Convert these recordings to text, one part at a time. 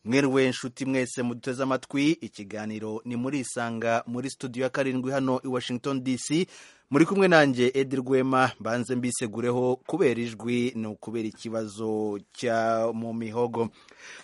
mweruwe nshuti mwese muduteze amatwi ikiganiro ni muri isanga muri studio ya karindwi hano i washington dc muri kumwe nanjye edi rwema mbanze mbisegureho kubera ijwi ni ukubera ikibazo cya mu mihogo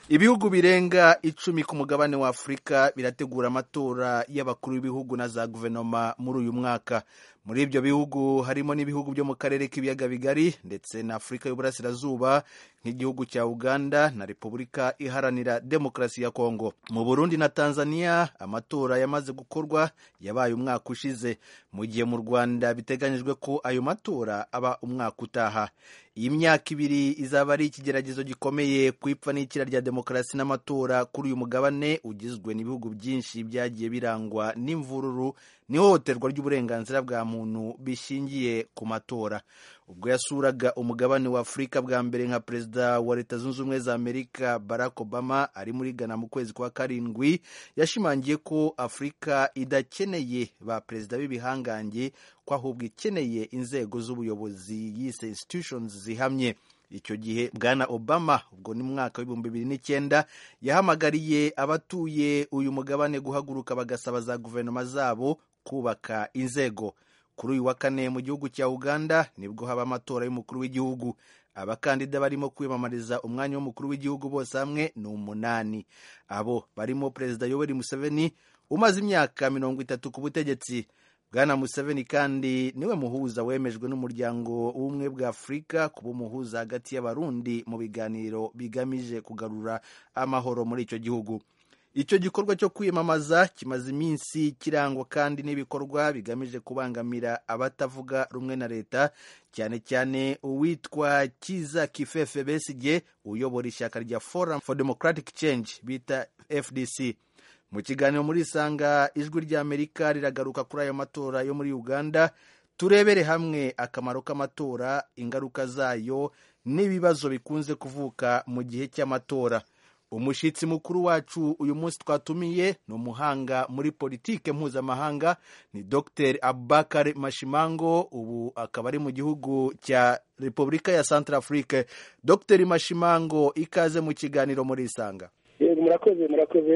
ibihugu birenga icumi ku mugabane wa afurika birategura amatora y'abakuru b'ibihugu na za guverinoma muri uyu mwaka muri ibyo bihugu harimo n'ibihugu byo mu karere k'ibiyaga bigari ndetse na afurika y'uburasirazuba nk'igihugu cya uganda na repubulika iharanira demokarasi ya kongo mu burundi na tanzania amatora yamaze gukorwa yabaye umwaka ushize mu gihe mu rwanda biteganyijwe ko ayo matora aba umwaka utaha iyi myaka ibiri izaba ari ikigeragezo gikomeye ku ipfa n'ikira rya demokarasi n'amatora kuri uyu mugabane ugizwe n'ibihugu byinshi byagiye birangwa n'imvururu n'ihohoterwa ry'uburenganzira bwa muntu bishingiye ku matora ubwo yasuraga umugabane wa afurika bwa mbere nka perezida wa leta zunze ubumwe za amerika barack obama ari muri ghana mu kwezi kwa karindwi yashimangiye ko afurika idakeneye ba perezida b'ibihangange ko ahubwo ikeneye inzego z'ubuyobozi yise institutions zihamye icyo gihe bwana obama ubwo ni mwaka w'ibihumbi bibiri n'icyenda yahamagariye abatuye uyu mugabane guhaguruka bagasaba za guverinoma zabo kubaka inzego kuri uyu wa kane mu gihugu cya uganda nibwo haba amatora y'umukuru w'igihugu abakandida barimo kwiyamamariza umwanya w'umukuru w'igihugu bose hamwe ni umunani abo barimo perezida yoweri museveni umaze imyaka mirongo itatu ku butegetsi bwana museveni kandi niwe muhuza wemejwe n'umuryango w'ubumwe bwa afurika kuba umuhuza hagati y'abarundi mu biganiro bigamije kugarura amahoro muri icyo gihugu icyo gikorwa cyo kwiyamamaza kimaze iminsi kirangwa kandi n'ibikorwa bigamije kubangamira abatavuga rumwe na leta cyane cyane uwitwa kiza kifefe besigye uyobora ishyaka rya forum for democratic change bita fdc mu kiganiro muri isanga ijwi ry'amerika riragaruka kuri ayo matora yo muri uganda turebere hamwe akamaro k'amatora ingaruka zayo n'ibibazo bikunze kuvuka mu gihe cy'amatora umushyitsi mukuru wacu uyu munsi twatumiye ni umuhanga muri politike mpuzamahanga ni dr abubakar mashimango ubu akaba ari mu gihugu cya repubulika ya centrafrique dr mashimango ikaze mu kiganiro muri isanga yego murakoze murakoze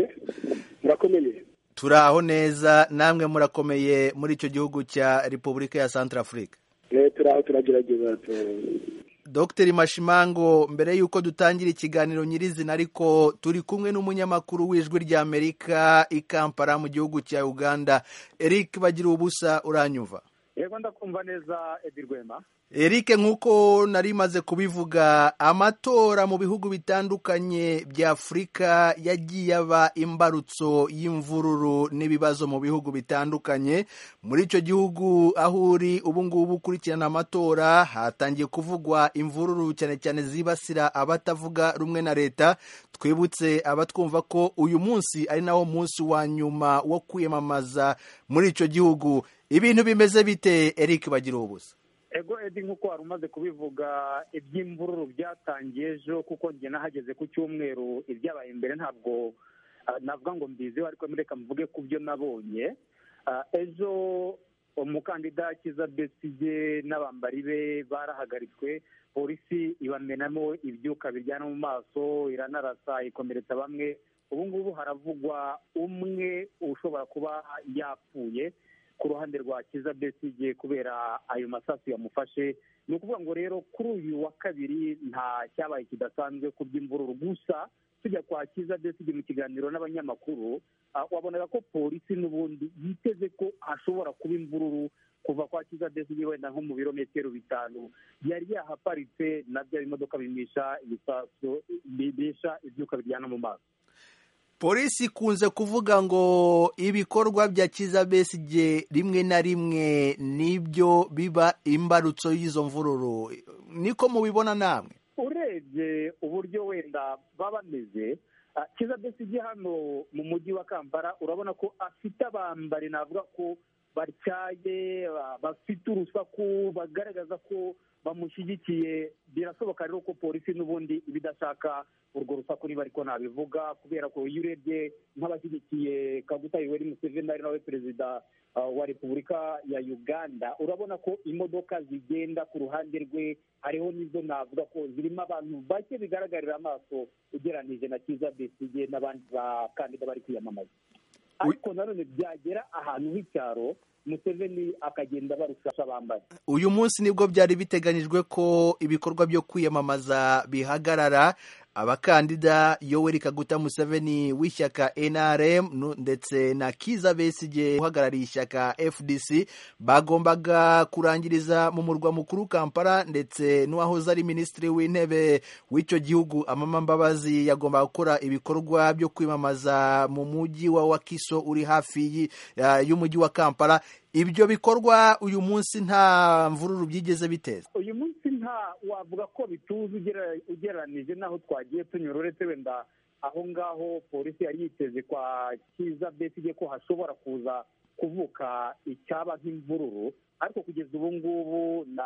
murakomeye turi aho neza namwe murakomeye muri icyo gihugu cya repubulika ya centrafrique turi aho turagerageza dr mashimango mbere y'uko dutangira ikiganiro nyirizina ariko turi kumwe n'umunyamakuru w'ijwi ry'amerika i kampala mu gihugu cya uganda eric bagira ubusa uranyumva yego ndakumva neza edi rwema eric nk'uko nari maze kubivuga amatora mu bihugu bitandukanye bya afurika yagiye aba imbarutso y'imvururu n'ibibazo mu bihugu bitandukanye muri icyo gihugu aho uri ubu ngubu ukurikirana amatora hatangiye kuvugwa imvururu cyane cyane zibasira abatavuga rumwe na leta twibutse abatwumva ko uyu munsi ari nawo munsi wa nyuma wo kwiyamamaza muri icyo gihugu ibintu bimeze bite eric bagira ubusa ego edi nk'uko wari umaze kubivuga iby'imvururu byatangiye ejo kuko njye nahageze ku cyumweru ibyabaye imbere ntabwo navuga ngo mbiziho ariko mureka mvuge ku byo nabonye ejo umukandida kiza besige n'abambari be barahagaritswe polisi ibamenamo ibyuka biryana mu maso iranarasa ikomeretsa bamwe ubu ngubu haravugwa umwe ushobora kuba yapfuye ku ruhande rwa kiza besige kubera ayo masasu yamufashe ni ukuvuga ngo rero kuri uyu wa kabiri nta cyabaye kidasanzwe ku by'imvururu gusa tujya kwa kiza besige mu kiganiro n'abanyamakuru wabonaga ko polisi n'ubundi yiteze ko hashobora kuba imvururu kuva kwa kiza besige wenda nko mu birometero bitanu yari yahaparitse na bya bimodoka bimisha ibisasu bimisha ibyuka biryana mu maso polisi ikunze kuvuga ngo ibikorwa bya kiza besige rimwe na rimwe nibyo biba imbarutso y'izo mvururu niko mubibona namwe urebye uburyo wenda baba bameze kiza besige hano mu mujyi wa kampala urabona ko afite abambari navuga ko batyaye ba- bafite urusaku bagaragaza ko bamushyigikiye birashoboka rero ko polisi n'ubundi ibidashaka urwo rusaku niba ariko nabivuga kubera ko iyo urebye nk'abashyigikiye kaguta yoweri museveni ari nawe perezida uh, wa repubulika ya uganda urabona ko imodoka zigenda ku ruhande rwe hariho n'izo navuga ko zirimo abantu bake bigaragarira amaso ugeranije na kiza besigye n'abandi bakandida bari kwiyamamaza Wi- ariko nanone byagera ahantu h'icyaro museveni akagenda barusha bambaye uyu munsi nibwo byari biteganyijwe ko ibikorwa byo kwiyamamaza bihagarara abakandida yoweri kaguta museveni w'ishyaka nrm nu- ndetse na kiza besigye uhagarariye ishyaka fdc bagombaga kurangiriza mu murwa mukuru kampala ndetse n'uwahoze ari minisitiri w'intebe w'icyo gihugu amama mbabazi yagombaga gukora ibikorwa byo kwiyamamaza mu mujyi wa wakiso uri hafi y'i- ya- y'umujyi wa kampala ibyo bikorwa uyu munsi nta mvururu byigeze biteza uyu munsi nta wavuga ko bituze ugera- ugereranije n'aho twagiye tunyura uretse wenda aho ngaho polisi yari yiteze kwa kiza besigye ko hashobora kuza kuvuka icyaba nk'imvururu ariko kugeza ubu ngubu na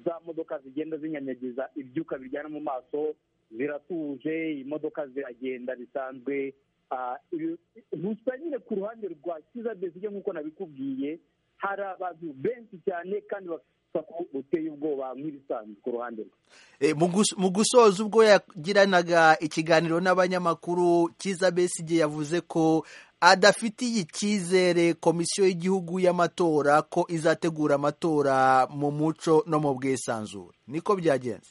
za modoka zigenda zinyanyagiza ibyuka biryana mu maso ziratuje imodoka ziragenda bisanzwe Ah, ibi- gusa nyine ku ruhande rwa kiza besigye nk'uko nabikubwiye hari abantu benshi cyane kandi bafite ko uteye ubwoba nk'ibisanzwe ku ruhande rwe E, mu gus- mu gusoza ubwo yagiranaga ikiganiro n'abanyamakuru kiza besigye yavuze ko adafitiye icyizere komisiyo y'igihugu y'amatora ko izategura amatora mu muco no mu bwisanzure niko byagenze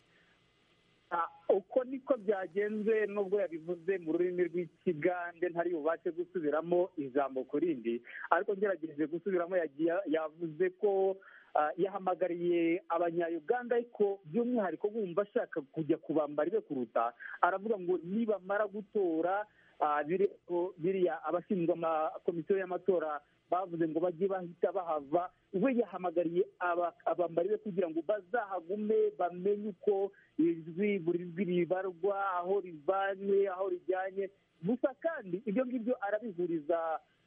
Ah, uko niko byagenze nubwo yabivuze mu rurimi rw'ikigande ntari bubashe gusubiramo ijambo ku rindi ariko ngerageje gusubiramo yagiye yavuze ko ah, yahamagariye abanyayuganda ariko by'umwihariko bumva ashaka kujya kubambara ibe kuruta aravuga ngo nibamara gutora ah, biri- o- biriya abashinzwe amakomisiyo y'amatora bavuze ngo bajye bahita bahava we yahamagariye aba- abambari be kugira ngo bazahagume bamenye uko ijwi buri jwi ribarwa aho rivanye aho rijyanye gusa kandi ibyo ngibyo arabihuriza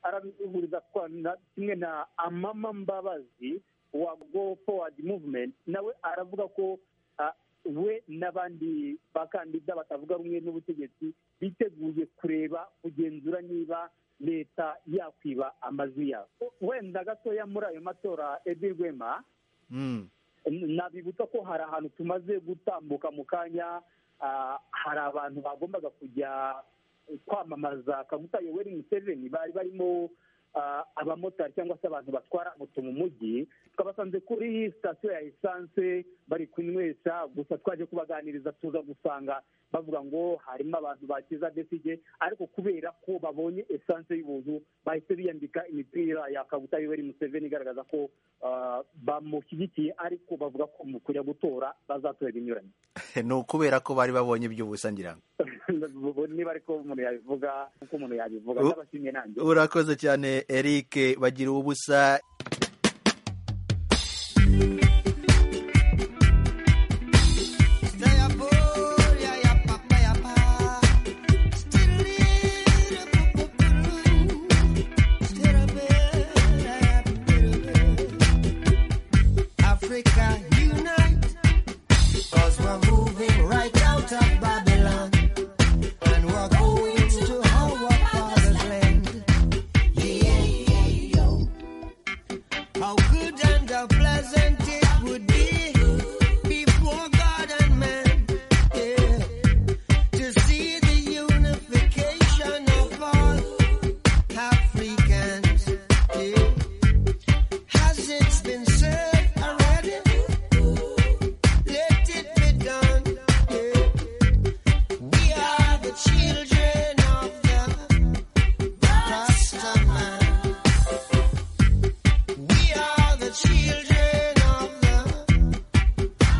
arabihuriza kwa- na- kimwe na amama mbabazi wa go forward movement nawe aravuga ko ah, we n'abandi bakandida batavuga rumwe n'ubutegetsi biteguye kureba kugenzura niba leta yakwiba amajwi yabo wenda gatoya muri ayo matora edi rwema mm. nabibutsa ko hari ahantu tumaze gutambuka mu kanya ah, hari abantu bagombaga kujya kwamamaza kaguta yoweri museveni bari barimo ah, abamotari cyangwa se abantu batwara moto mu mujyi twabasanze kuri sitasiyo ya esanse bari kunywesha gusa twaje kubaganiriza tuza gusanga bavuga ngo harimo abantu bakiza besige ariko kubera ko babonye esanse y'ubuntu bahise biyambika imipira ya kaguta yoweri museveni igaragaza ko ah, bamushyigikiye ariko bavuga ko mu kujya gutora bazatora ibinyuranye ni ukubera ko bari babonye iby'ubusa ngira ngo niba ariko umuntu yabivuga uko umuntu yabivuga U- ndabashimye nanjye urakoze cyane eric bagira ubusa Africa unite, cause we're moving right out of Babylon, and we're going to our father's land. Yeah, yeah, yo. How good and how pleasant it would be before God and man, yeah, to see the unification of all Africans, yeah. Has it been said already? Let it be done. yeah. We are the children of the Rastaman. We are the children of the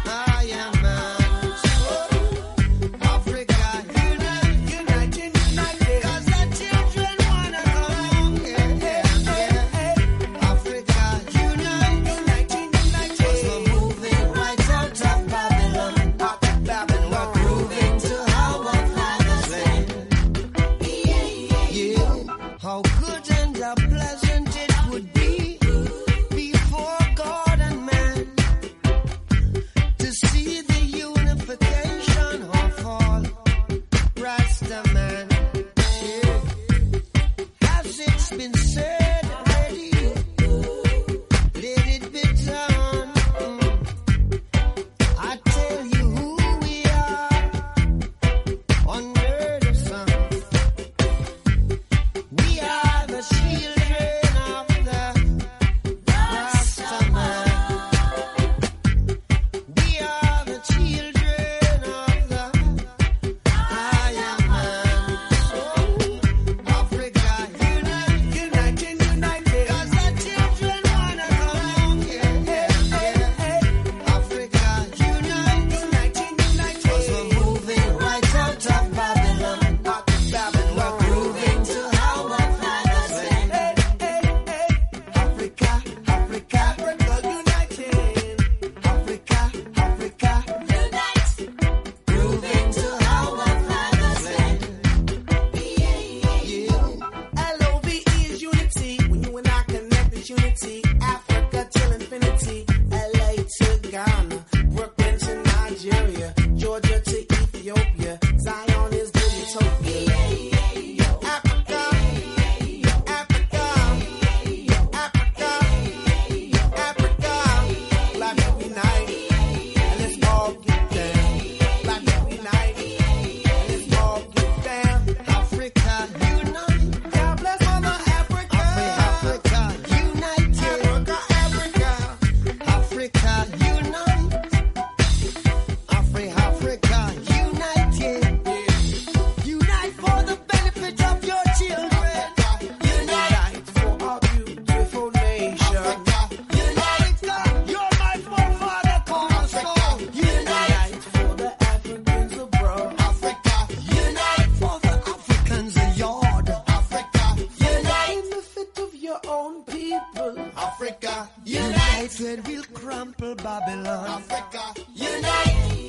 Africa, United we'll crumple Babylon. Africa, unite.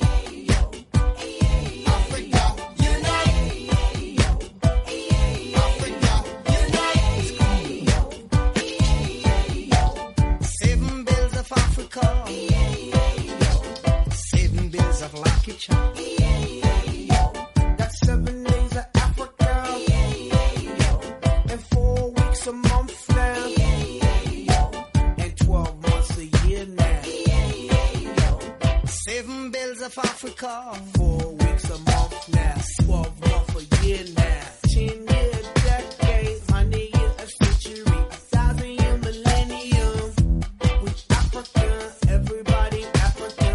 Africa, unite. Africa, unite. Seven bills of Africa. Seven bills of Lucky Charm. That's seven days of Africa. And four weeks a month now. And twelve months a year now. Seven bills of Africa. Four weeks a month now. Twelve months a year now. Ten year decades. Hundred year a century. A thousand year millennium. We Africa, everybody Africa.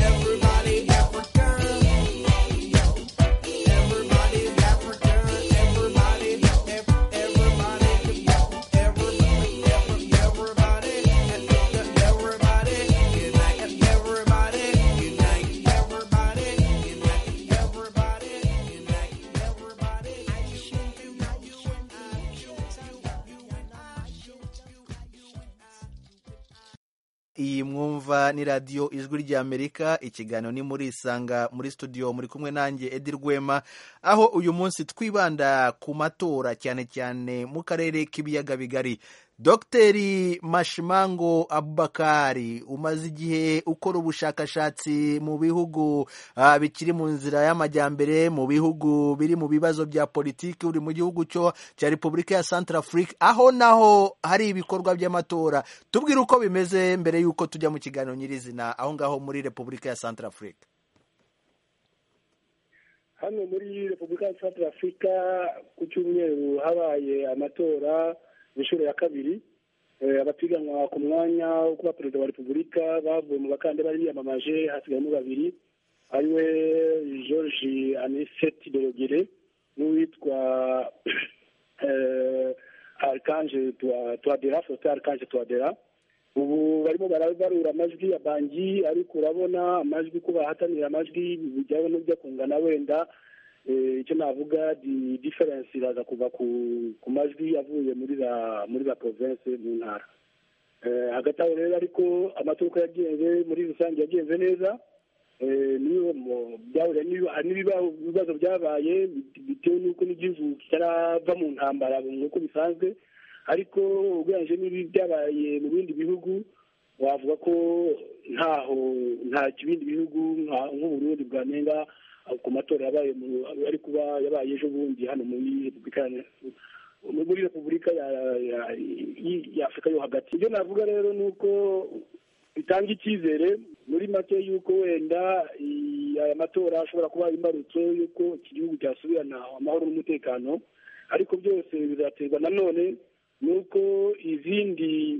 Everybody Africa. Everybody Africa. Everybody, ev- everybody, everybody, every- everybody, everybody. Unite everybody. Unite everybody. Unite everybody. Unite everybody. iyi mwumva ni radiyo ijwi ry'amerika ikiganiro ni muri isanga muri studio muri kumwe nanjye edi rwema aho uyu munsi twibanda ku matora cyane cyane mu karere k'ibiyaga bigari dogiteri mashimango abubakari umaze igihe ukora ubushakashatsi mu bihugu ah, bikiri mu nzira y'amajyambere mu bihugu biri mu bibazo bya politiki uri mu gihugu cyo cya repubulika ya centrafrique aho naho hari ibikorwa by'amatora tubwire uko bimeze mbere y'uko tujya mu kiganiro nyirizina aho ngaho muri repubulika ya centrafrique hano muri repubulika ya santara afurika ku cyumweru habaye amatora inshuro ya kabiri Eh, abapiganwa ku mwanya wo kuba perezida wa repubulika bavuye mu bakandida bari biyamamaje hasigayemo babiri ariwe george aniseti dorogere n'uwitwa eh, arikanje Twa- twadera faustin arikanje twadera ubu barimo barabarura amajwi ya bangi ariko urabona amajwi ko bahatanira amajwi bijyaho n'ibyo kungana wenda eh, icyo navuga di diferensi iraza kuva ku ku majwi avuye muri za muri za province mu ntara Eh, hagati aho rero ariko amatora uko yagenze muri rusange yagenze neza Eh, niyo mu- byahuriye n'ibi- hari n'ibiba- ibibazo byabaye bit- bitewe n'uko n'igihugu kitarava mu ntambara nk'uko bisanzwe ariko ugereranyije n'ibi byabaye mu bindi bihugu wavuga ko ntaho nta ibindi bihugu nka- nk'uburundi bwanenga ah, ku matora yabaye mu- ari kuba yabaye ejo bundi hano muri repubulika ya- muri repubulika ya- ya- y- ya afurika yo hagati ibyo navuga rero ni uko bitanga icyizere muri make y'uko wenda i- aya matora ashobora kuba imbarutso y'uko iki gihugu cyasubirana amahoro n'umutekano ariko byose bizaterwa nanone n'uko izindi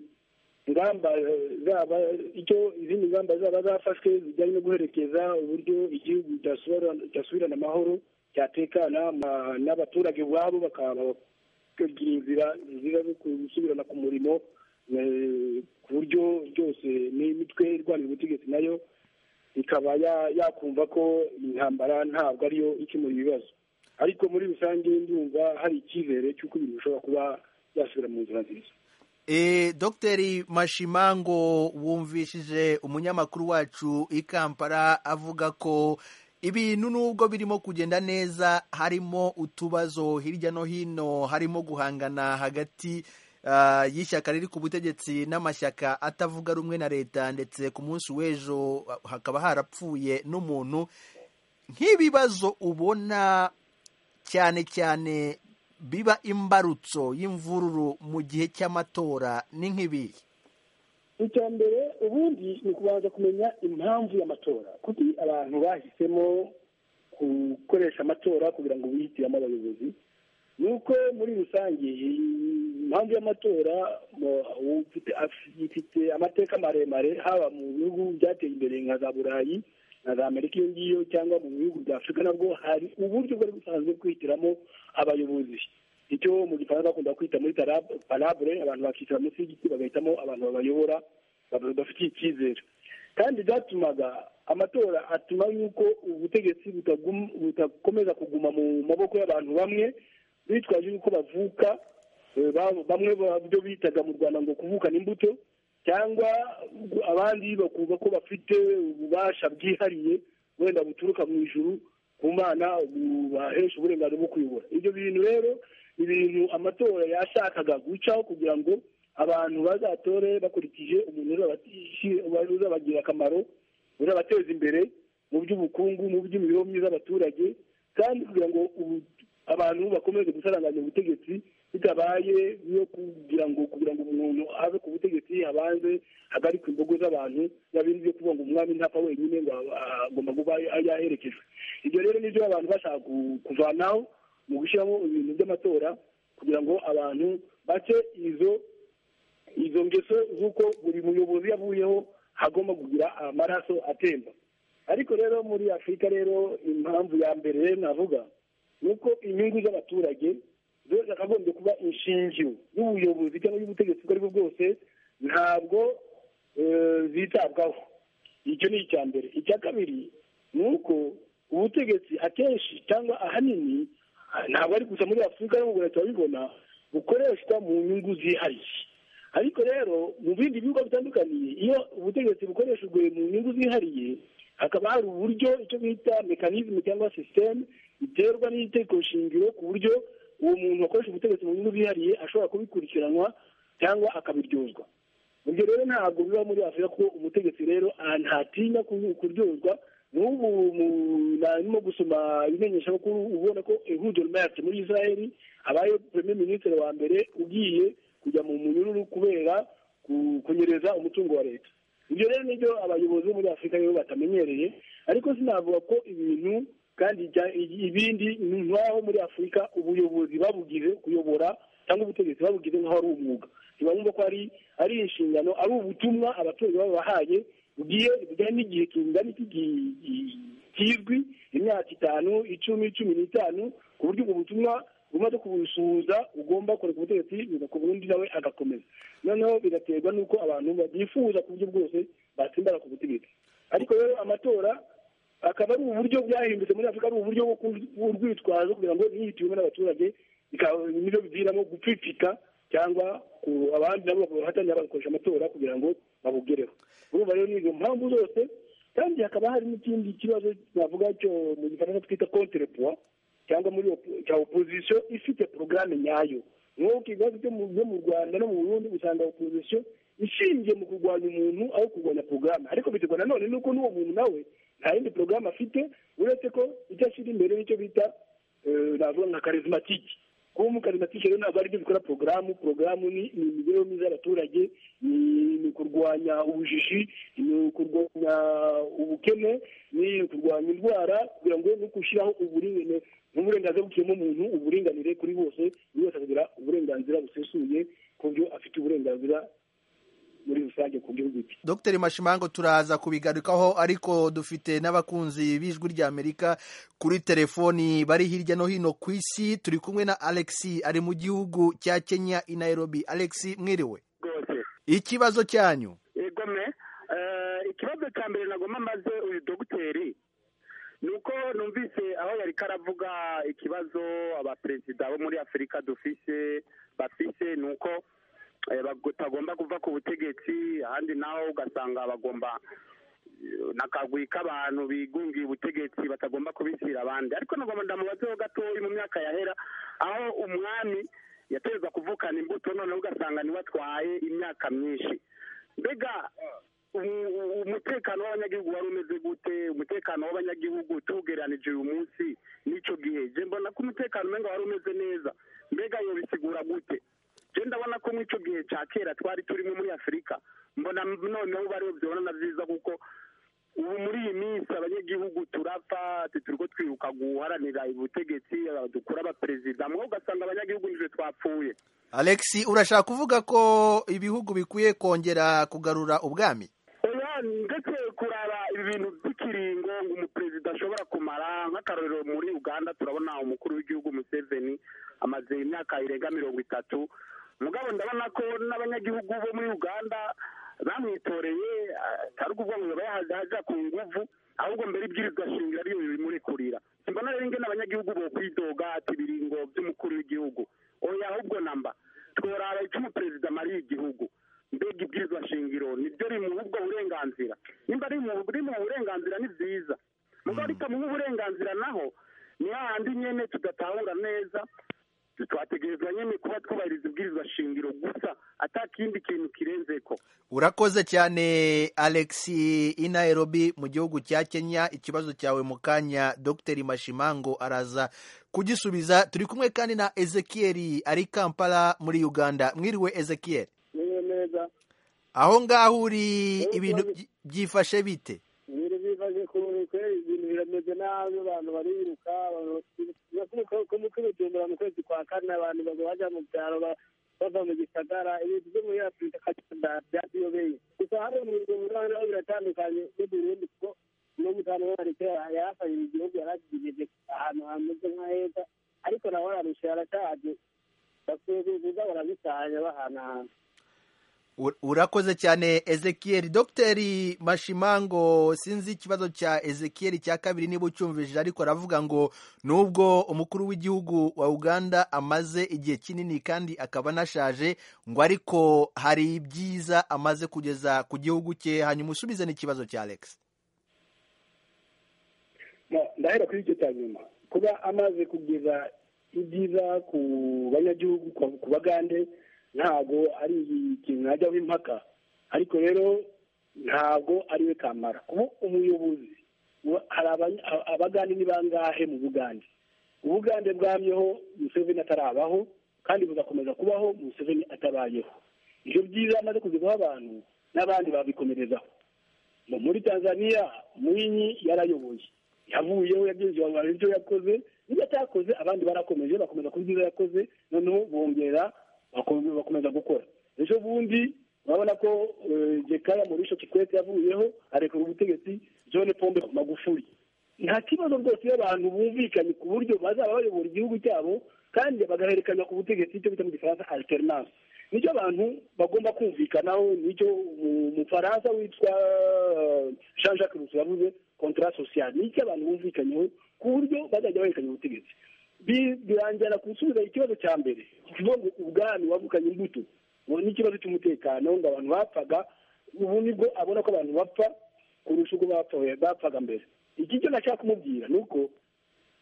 ngamba eh, zaba icyo izindi ngamba zaba zafashwe zijyanye no guherekeza uburyo igihugu cyasubirana- cyasubirana amahoro cyatekana ma- n'abaturage ubwabo bakaba kugira inzira nziza zo gusubirana ku murimo eh, ku buryo byose n'imitwe irwanira ubutegetsi nayo ikaba ya- yakumva ko intambara ntabwo ariyo ikemura ibibazo ariko muri rusange ndumva hari icyizere cy'uko ibintu bishobora kuba byasubira mu nzira nziza E, Dr Mashimango wumvishije umunyamakuru wacu i Kampala avuga ko ibintu nubwo birimo kugenda neza harimo utubazo hirya no hino harimo guhangana hagati ah, y'ishyaka riri ku butegetsi n'amashyaka atavuga rumwe na leta ndetse ku munsi w'ejo ah, hakaba harapfuye n'umuntu nk'ibibazo ubona cyane cyane biba imbarutso y'imvururu mu gihe cy'amatora ni nk'ibihe icya mbere ubundi ni ukubanza kumenya impamvu y'amatora kuki abantu bahisemo gukoresha amatora kugira ngo bihitiremo abayobozi ni uko muri rusange impamvu y'amatora mu- ufite- af- ifite amateka maremare haba mu bihugu byateye imbere nka za burayi na za amerika iyo ngiyo cyangwa mu bihugu bya afurika nabwo hari uburyo bwari busanzwe kwihitiramo abayobozi icyo mu gifaransa bakunda kwita muri tarab- parabure abantu bakicara munsi y'igiti bagahitamo abantu babayobora baba- bafitiye icyizere kandi byatumaga amatora atuma yuko ubutegetsi butagum- butakomeza kuguma mu maboko y'abantu bamwe bitwaje yuko bavuka Eh, ba- bamwe ba- byo bitaga mu rwanda ngo kuvukana imbuto cyangwa abandi bakumva ko bafite ububasha bwihariye wenda buturuka mu ijuru ku mana bubahesha uburenganzira bwo kuyobora ibyo bintu rero ni ibintu amatora yashakaga gucaho kugira ngo abantu bazatore bakurikije umuntu uzabati- uzabagirira akamaro uzabateza imbere mu by'ubukungu mu by'imibereho myiza y'abaturage kandi kugira ngo ubu- abantu bakomeze gusaranganya ubutegetsi bitabaye yo kugira ngo kugira ngo umuntu ave ku butegetsi abanze hagarikwe imbogo z'abantu biba bindi byo kuvuga ngo umwami ntapfa wenyine ngo ah, agomba kuba yaherekejwe ibyo rero nibyo abantu bashaka ku- kuvanaho mu gushyiramo ibintu by'amatora kugira ngo abantu bace izo izo ngeso z'uko buri muyobozi yavuyeho hagomba kugira amaraso atemba ariko rero muri afurika rero impamvu ya mbere navuga ni uko inyungu z'abaturage zo zakagombye kuba inshingiro y'ubuyobozi cyangwa y'ubutegetsi ubwo aribwo bwose ntabwo eh, zitabwaho icyo ni icya mbere icya kabiri ni uko ubutegetsi akenshi cyangwa ahanini ah, ntabwo ari gusa muri afurika no mu rwanda turabibona bukoreshwa mu nyungu zihariye ariko rero mu bindi bihugu bitandukanye iyo ubutegetsi bukoreshejwe mu nyungu zihariye hakaba hari uburyo icyo bita mekanizmu cyangwa sisiteme biterwa n'itegeko shingiro ku buryo uwo muntu wakoresha ubutegetsi mu nyungu zihariye ashobora kubikurikiranwa cyangwa akabiryozwa ibyo rero ntabwo biba muri afurika ko umutegetsi rero ah, ntatinya ku- kuryozwa n'ubu mu- narimo gusoma imenyeshamakuru ubona ko ehudel mayati muri israel abaye premier minisitiri wa mbere ugiye kujya mu munyururu kubera ku- kunyereza umutungo wa leta ibyo rero nibyo abayobozi bo muri afurika rero batamenyereye ariko sinavuga ko ibintu kandi ibya- ibindi ni nk'aho muri afurika ubuyobozi babugize kuyobora cyangwa ubutegetsi babugize nk'aho ari umwuga ntibabumva ko ari ari inshingano ari ubutumwa abaturage babahaye bugiye bujyanye n'igihe kingana iki gi- gi- kizwi imyaka itanu icumi cumi n'itanu ku buryo ubwo butumwa umaze kubusuhuza ugomba kureka ubutegetsi bugakora undi nawe agakomeza noneho bigaterwa n'uko abantu babyifuza ku buryo bwose batsimbara ku butegetsi ariko rero amatora akaba ari uburyo bwahindutse muri afurika ari uburyo bwo ku- bw'urwitwazo kugira ngo ntiyitiwemo n'abaturage bikaba nibyo biviramo gupfipfika cyangwa ku abandi nabo bahatanira bagakoresha amatora kugira ngo babugereho urumva rero ni izo mpamvu zose kandi hakaba hari n'ikindi kibazo navuga cyo mu gifaransa twita kontrepoi cyangwa muri op- cya opozisiyo ifite porogaramu nyayo nk'uko ibibazo byo mu byo mu rwanda no mu burundi usanga opozisiyo ishingiye mu kurwanya umuntu aho kurwanya porogaramu ariko biterwa nanone n'uko n'uwo muntu nawe nta yindi porogaramu afite uretse ko icyo ashyira imbere nicyo bita eh, navuga nka karizimatike kuba umukarizimatike rero ntabwo aribyo bikora porogaramu porogaramu ni ni imibereho myiza y'abaturage ni ni kurwanya ubujiji ni kurwanya ubukene ni kurwanya indwara kugira ngo no gushyiraho uburingane n'uburenganzira bukiyemo umuntu uburinganire kuri bose buri wese akagira uburenganzira busesuye ku byo afite uburenganzira muri rusange ku gihugu cye Dr Mashimango turaza kubigarukaho ariko dufite n'abakunzi b'ijwi ry'Amerika kuri telefoni bari hirya no hino ku isi turi kumwe na Alexi ari mu gihugu cya Kenya i Nairobi Alexi mwiriwe rwose ikibazo cyanyu yego me Eh, ikibazo cya mbere nagomba maze uyu dogiteri ni uko numvise aho yari karavuga ikibazo abaperezida bo muri afurika dufise bafise ni uko eh, batagomba kuva ku butegetsi ahandi naho ugasanga bagomba eh, n'akagwi k'abantu bigungiye ubutegetsi batagomba kubishyira abandi ariko nagomba ndamubazeho gatoya mu myaka yahera aho umwami yateza kuvukana imbuto noneho ugasanga niwe atwaye imyaka myinshi mbega u- u- umutekano w'abanyagihugu wari umeze gute umutekano w'abanyagihugu tuwugereranije uyu munsi n'icyo gihe je mbona ko umutekano umenga wari umeze neza mbega iyo bisigura gute je ndabona ko mw'icyo gihe cya kera twari turimo muri afurika mbona noneho bariho byabona na byiza kuko ubu muri iyi minsi abanyagihugu turapfa turiko twiruka guharanira ubutegetsi dukura abaperezida mwe ugasanga abanyagihugu nivyo twapfuye Alexi urashaka kuvuga ko ibihugu bikwiye kongera kugarura ubwami oya ndetse kuraba ibintu by'ikiringo ngo umuperezida ashobora kumara nk'akarorero muri uganda turabona umukuru w'igihugu museveni amaze imyaka irenga mirongo itatu mugabo ndabona ko n'abanyagihugu bo muri uganda bamwitoreye atari ukuvuga ngo yaba yahaja ku nguvu ahubwo mbere ibwirizwa shingiro ariyo bimurekurira simbona rero ingene abanyagihugu bo kwidoga ati ibiringo by'umukuru w'igihugu oya ahubwo namba murara icyo umuperezida amariye igihugu mbega ibwirizwa shingiro nibyo rimuha ubwo burenganzira nimba rimuha rimuha uburenganzira ni byiza muba ritamuha uburenganzira naho ni hahandi nyine tudatahura neza twategerezwa nyine kuba twubahiriza ibwirizwa shingiro gusa atakindi kintu kirenze ko urakoze cyane alex inairobi mu gihugu cya kenya ikibazo cyawe mu kanya dr mashimango araza kugisubiza turi kumwe kandi na ezekiel ari kampala muri uganda mwiriwe ezekiel niyo neza aho ngaho uri ibintu byi- byifashe bite ibintu bibaje ku kwezi ibintu birameze nabi abantu bariruka kumutumbura mu kwezi kwa kane abantu baza bajya mu byaro ba- bava mu gisagara ibintu byo muri afurika kagenda byatuyobeye gusa hano mu rwanda naho biratandukanye n'u burundi kuko n'umutanu w'amarite yarafashije igihugu yaragigejeje ahantu hameze nk'aheza ariko nawe ararusha yarashaje bakwiye kuza barabisanya bahanahana Ur- urakoze cyane ezekiel dr mashimango sinzi ikibazo cya ezekiel cya kabiri niba ucyumvije ariko aravuga ngo nubwo umukuru w'igihugu wa uganda amaze igihe kinini kandi akaba anashaje ngo ariko hari ibyiza amaze kugeza ku gihugu cye hanyuma usubize n'ikibazo cya alex Na- ndahera kuri icyo cya nyuma kuba amaze kugeza ibyiza ku banyagihugu ku- ku bagande ntabwo ari ikintu najyaho impaka ariko rero ntabwo ari we kamara kuba umuyobozi wa- hari abanya- a- abagande ni bangahe mu bugande ubugande bwamyeho museveni atarabaho kandi bugakomeza kubaho museveni atabayeho ibyo byiza amaze kuzivaho abantu n'abandi babikomerezaho Mu- muri tanzania mwinyi yarayoboye yavuyeho yagenzi abantu ibyo yakoze nibyo atakoze abandi barakomeje bakomeza kuba ibyo yakoze noneho bongera bakomeza bakomeza gukora ejo bundi urabona ko eh, jekaya murisho kikwete yavuyeho arekura ubutegetsi john pombe magufuri nta kibazo rwose iyo abantu bumvikanye ku buryo bazaba bayobora igihugu cyabo kandi bagahererekanya ku butegetsi icyo bita mu gifaransa alternance nicyo abantu bagomba kumvikanaho nicyo mu- mufaransa witwa eh, jean jacques rusi yavuze contrat social nicyo abantu bumvikanyeho ku buryo bazajya bahererekanya ubutegetsi Bi- birangira gusubiza ikibazo cya mbere kivuga ngo ubwami wavukanye imbuto ngo n'ikibazo cy'umutekano ngo abantu bapfaga ubu nibwo abona ko abantu bapfa kurusha uko bapfuye bapfaga mbere iki cyo nashaka kumubwira ni uko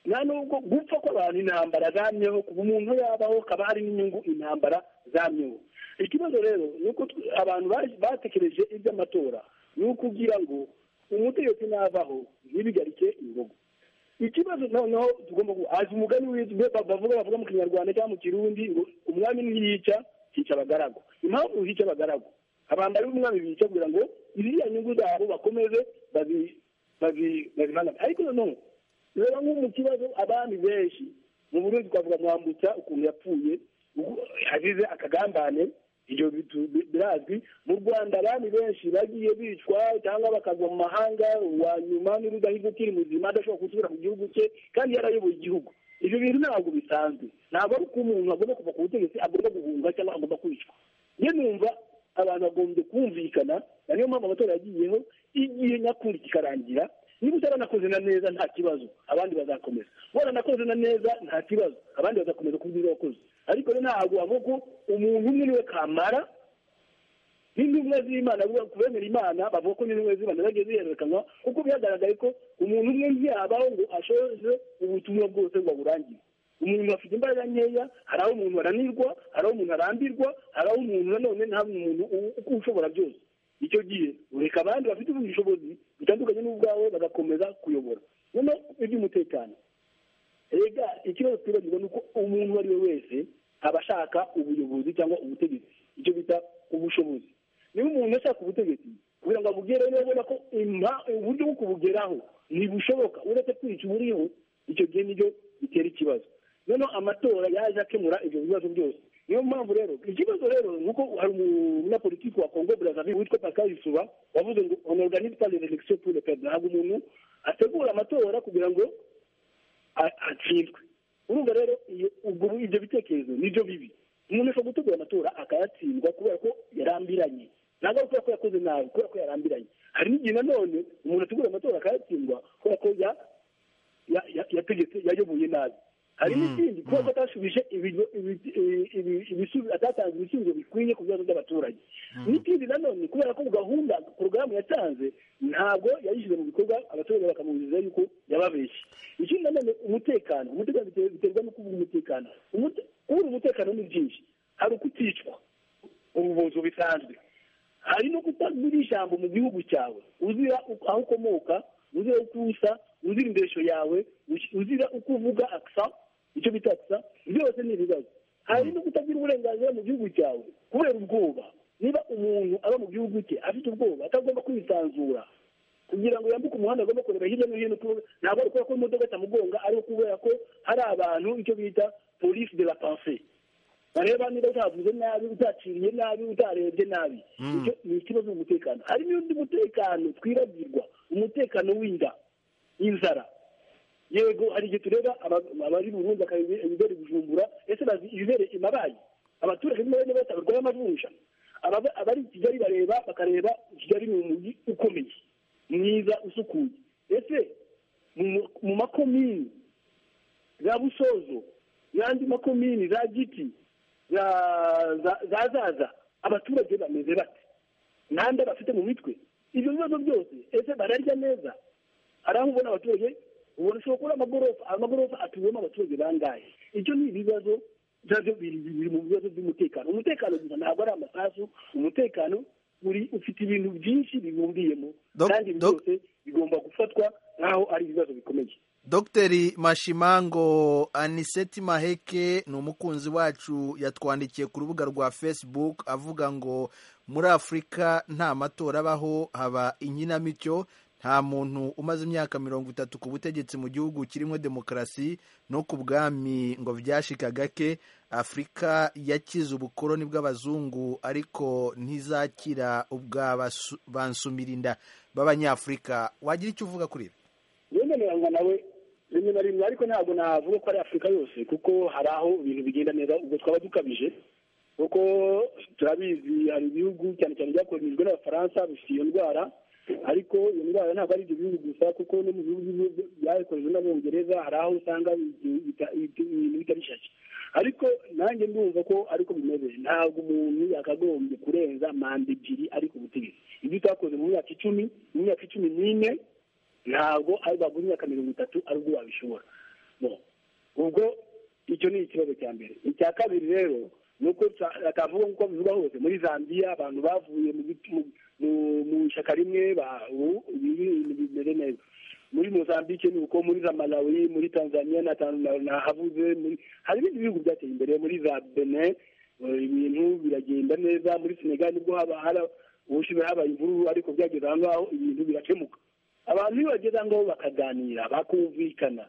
nta nubwo gupfa kw'abantu intambara zamyeho kuva umuntu yabaho kaba hari n'inyungu intambara zamyeho ikibazo rero ni uko tw- abantu baje- batekereje iby'amatora ni ukugira ngo umutegetsi navaho ntibigarike ingogo ikibazo noneho tugomba ku azi umugani w'ibyo bavuga bavuga mu kinyarwanda cyangwa mu kirundi ngo umwami ntiyica hica abagaragu impamvu hica abagaragu abantu ari umwami bica kugira ngo iriya nyungu zabo bakomeze bazi- bazi- bazimanage ariko noneho reba nko mu kibazo abami benshi mu burundi twavuga mwambutsa ukuntu yapfuye uku- yagize akagambane ibyo bitu- bi- birazwi mu rwanda abami benshi bagiye bicwa cyangwa bakagwa mu mahanga uwa nyuma n'urudahigo ukiri muzima adashobora gusubira mu gihugu cye kandi yarayoboye igihugu ibyo bintu ntabwo bisanzwe ntabwo ari uko umuntu agomba kuva ku butegetsi agomba guhunga cyangwa agomba kwicwa niyo numva abantu bagombye kumvikana na niyo mpamvu amatora yagiyeho igihe nyakuri kikarangira niba utaranakoze na neza nta kibazo abandi bazakomeza waranakoze na neza nta kibazo abandi bazakomeza ku byiza wakoze ariko rero ntabwo wavuga ko umuntu umwe niwe kamara n'intumwa z'imana avuga ku bemera imana bavuga ko n'intumwa z'imana zagiye zihererekanwa kuko byagaragaye ko umuntu umwe ntiyabaho ngo ashoze ubutumwa bwose ngo aburangize umuntu afite imbaraga nkeya hari aho umuntu aranirwa hari aho umuntu arambirwa hari aho umuntu nanone nta muntu u- u- ushobora byose icyo gihe ureka abandi bafite ubundi bushobozi butandukanye n'ubwawe bagakomeza kuyobora noneho iby'umutekano rega ikibazo twibagirwa ni uko umuntu uwo ari we wese aba ashaka ubuyobozi cyangwa ubutegetsi icyo bita ubushobozi niba umuntu ashaka ubutegetsi kugira ngo abugereho niba abona ko impa- uburyo bwo kubugeraho ntibushoboka uretse kwica uburiho icyo gihe nibyo bitera ikibazo noneho amatora yaje akemura ibyo bibazo byose niyo mpamvu rero ikibazo rero ni uko hari umunyapolitiki wa kongo brazzaville witwa pascal yusuba wavuze ngo on organise pas les élections pour le peuple ntabwo umuntu ategura amatora kugira ngo a- atsindwe urumva rero iyo- ubwo ibyo bitekerezo nibyo bibi umuntu ashobora gutegura amatora akayatsindwa kubera ko yarambiranye ntabwo ari kubera ko yakoze nabi kubera ko yarambiranye hari n'igihe nanone umuntu ategura amatora akayatsindwa kubera ko ya ya- ya- yategetse yayoboye nabi hari n'ikindi kuba atashubije ibigo- ibi- ibi- ibi- ibisubi- atatanze ibisubizo bikwiye ku bibazo by'abaturage n'ikindi nanone kubera ko gahunda porogaramu yatanze ntabwo yayishyize mu bikorwa abaturage bakamubwiza yuko yababeshye ikindi nanone umutekano umutekano bite- biterwa no kubura umutekano Umute- kubura umutekano ni byinshi hari ukuticwa ubuvuzi bisanzwe hari no kutagira ijambo mu gihugu cyawe uzira uko- aho ukomoka uzira uko usa uzira indeshyo yawe uzi- uzira uko uvuga akisa icyo bita akisa byose ni ibibazo hari no kutagira uburenganzira mu gihugu cyawe kubera ubwoba niba umuntu aba mu gihugu cye afite ubwoba atagomba kwisanzura kugira ngo yambuke umuhanda agomba kureba hirya no hino kuko ntabwo ari kubera ko imodoka itamugonga ari ukubera ko hari abantu icyo bita polisi de la pensée bareba niba utavuze nabi utaciriye nabi utarebye nabi Icyo ni ikibazo cy'umutekano hari n'undi mutekano twibagirwa umutekano w'inda inzara yego hari igihe tureba aba- abari burundu bakareba ibibere bujumbura ese bazi ibibere imabayi abaturage niba bene bose barwaye amavunja Ababa- abari i kigali bareba bakareba kigali ni umujyi ukomeye mwiza usukuye ese mu mu makomini za busozo n'andi makomini za giti za- za za zaza abaturage bameze bate nande bafite mu mitwe ibyo bibazo byose ese bararya neza hari aho ubona abaturage ubona ushobora kubona amagorofa amagorofa atuwemo abaturage bangahe ibyo ni ibibazo nabyo biri biri mu bibazo by'umutekano umutekano gusa ntabwo ari amasasu umutekano uri ufite ibintu byinshi bibumbiyemo Dok- kandi ibi dok- byose bigomba gufatwa nk'aho ari ibibazo bikomeye dogiteri mashimango aniseti maheke ni umukunzi wacu yatwandikiye ku rubuga rwa facebook avuga ngo muri afurika nta matora abaho haba inkinamico nta muntu umaze imyaka mirongo itatu ku butegetsi mu gihugu kirimo demokarasi no ku bwami ngo vyashika gake afurika yakize ubukoroni bw'abazungu ariko ntizakira ubw'abansumirinda b'abanyafurika wagira icyo uvuga kuri ibi yemereranywa nawe rimwe na rimwe ariko ntabwo navuga ko ari afurika yose kuko hari aho ibintu bigenda neza ubwo twaba dukabije kuko turabizi hari ibihugu cyane cyane byakoronijwe n'abafaransa bifite iyo ndwara ariko iyo ndwara ntabwo ari ibyo bihugu gusa kuko no mu bihugu byakoronijwe n'abongereza hari aho usanga ibintu bita- ibintu bitari shyashya ariko nanjye ndumva ko ariko bimeze ntabwo umuntu yakagombye kurenza manda ebyiri ari ku butegetsi ibyo utakoze mu myaka icumi mu myaka icumi n'ine ntabwo ari bagura imyaka mirongo itatu ari ubwo wabishobora Bon. ubwo icyo ni ikibazo cya mbere icya kabiri rero ni uko atavuga nk'uko bivuga hose muri zambia abantu bavuye mu biti- mu- mu- mu ishyaka rimwe ba- ubu ibintu bimeze neza muri mozambique ni uko muri za malawi muri tanzania na Tan- na- nahavuze muri hari ibindi bihugu byateye imbere muri za benin eh, ibintu biragenda neza muri senegal nibwo haba hari ubushize habaye imvururu ariko byageze aho ngaho ibintu birakemuka abantu iyo bageze aho ngaho bakaganira bakumvikana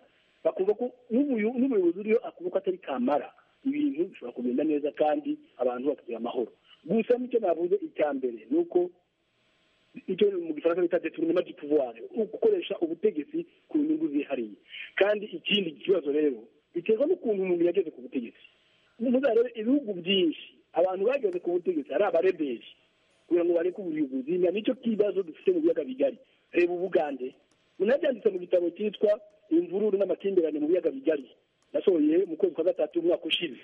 bakumva ko n'umuyo- n'umuyobozi uriyo akumva ko atari kamara ibintu bishobora kugenda neza kandi abantu bakagira amahoro gusa nicyo navuze icya mbere ni uko icyo mu gifaransa bita detournement du pouvoir gukoresha ubutegetsi ku nyungu zihariye kandi ikindi kibazo rero biterwa n'ukuntu umuntu yageze ku butegetsi muzarebe ibihugu byinshi abantu bageze ku butegetsi ari abareberi kugira ngo bareke ubuyobozi na nicyo kibazo dufite mu biyaga bigari reba ubugande munabyanditse mu gitabo cyitwa imvururu n'amakimbirane mu biyaga bigari nasohoye mu kwezi kwa gatatu umwaka ushize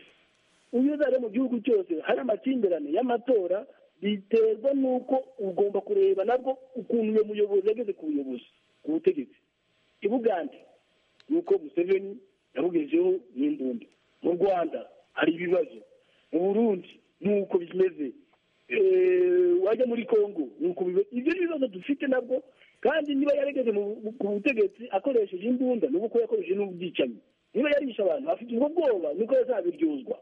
iyo uzajya mu gihugu cyose hari amakimbirane y'amatora biterwa n'uko ugomba kureba nabwo ukuntu uyo muyobozi yageze ku buyobozi ku butegetsi i bugande ni uko museveni yabugezeho n'imbunda mu rwanda hari ibibazo mu burundi ni uko bimeze Eh, wajya muri congo ni uko bimeze ibyo ni ibibazo dufite nabwo kandi niba yarageze mu- ku butegetsi akoresheje imbunda ni uko yakoresheje n'ubwicanyi niba yarishe abantu afite ubwo bwoba niko yazabiryozwa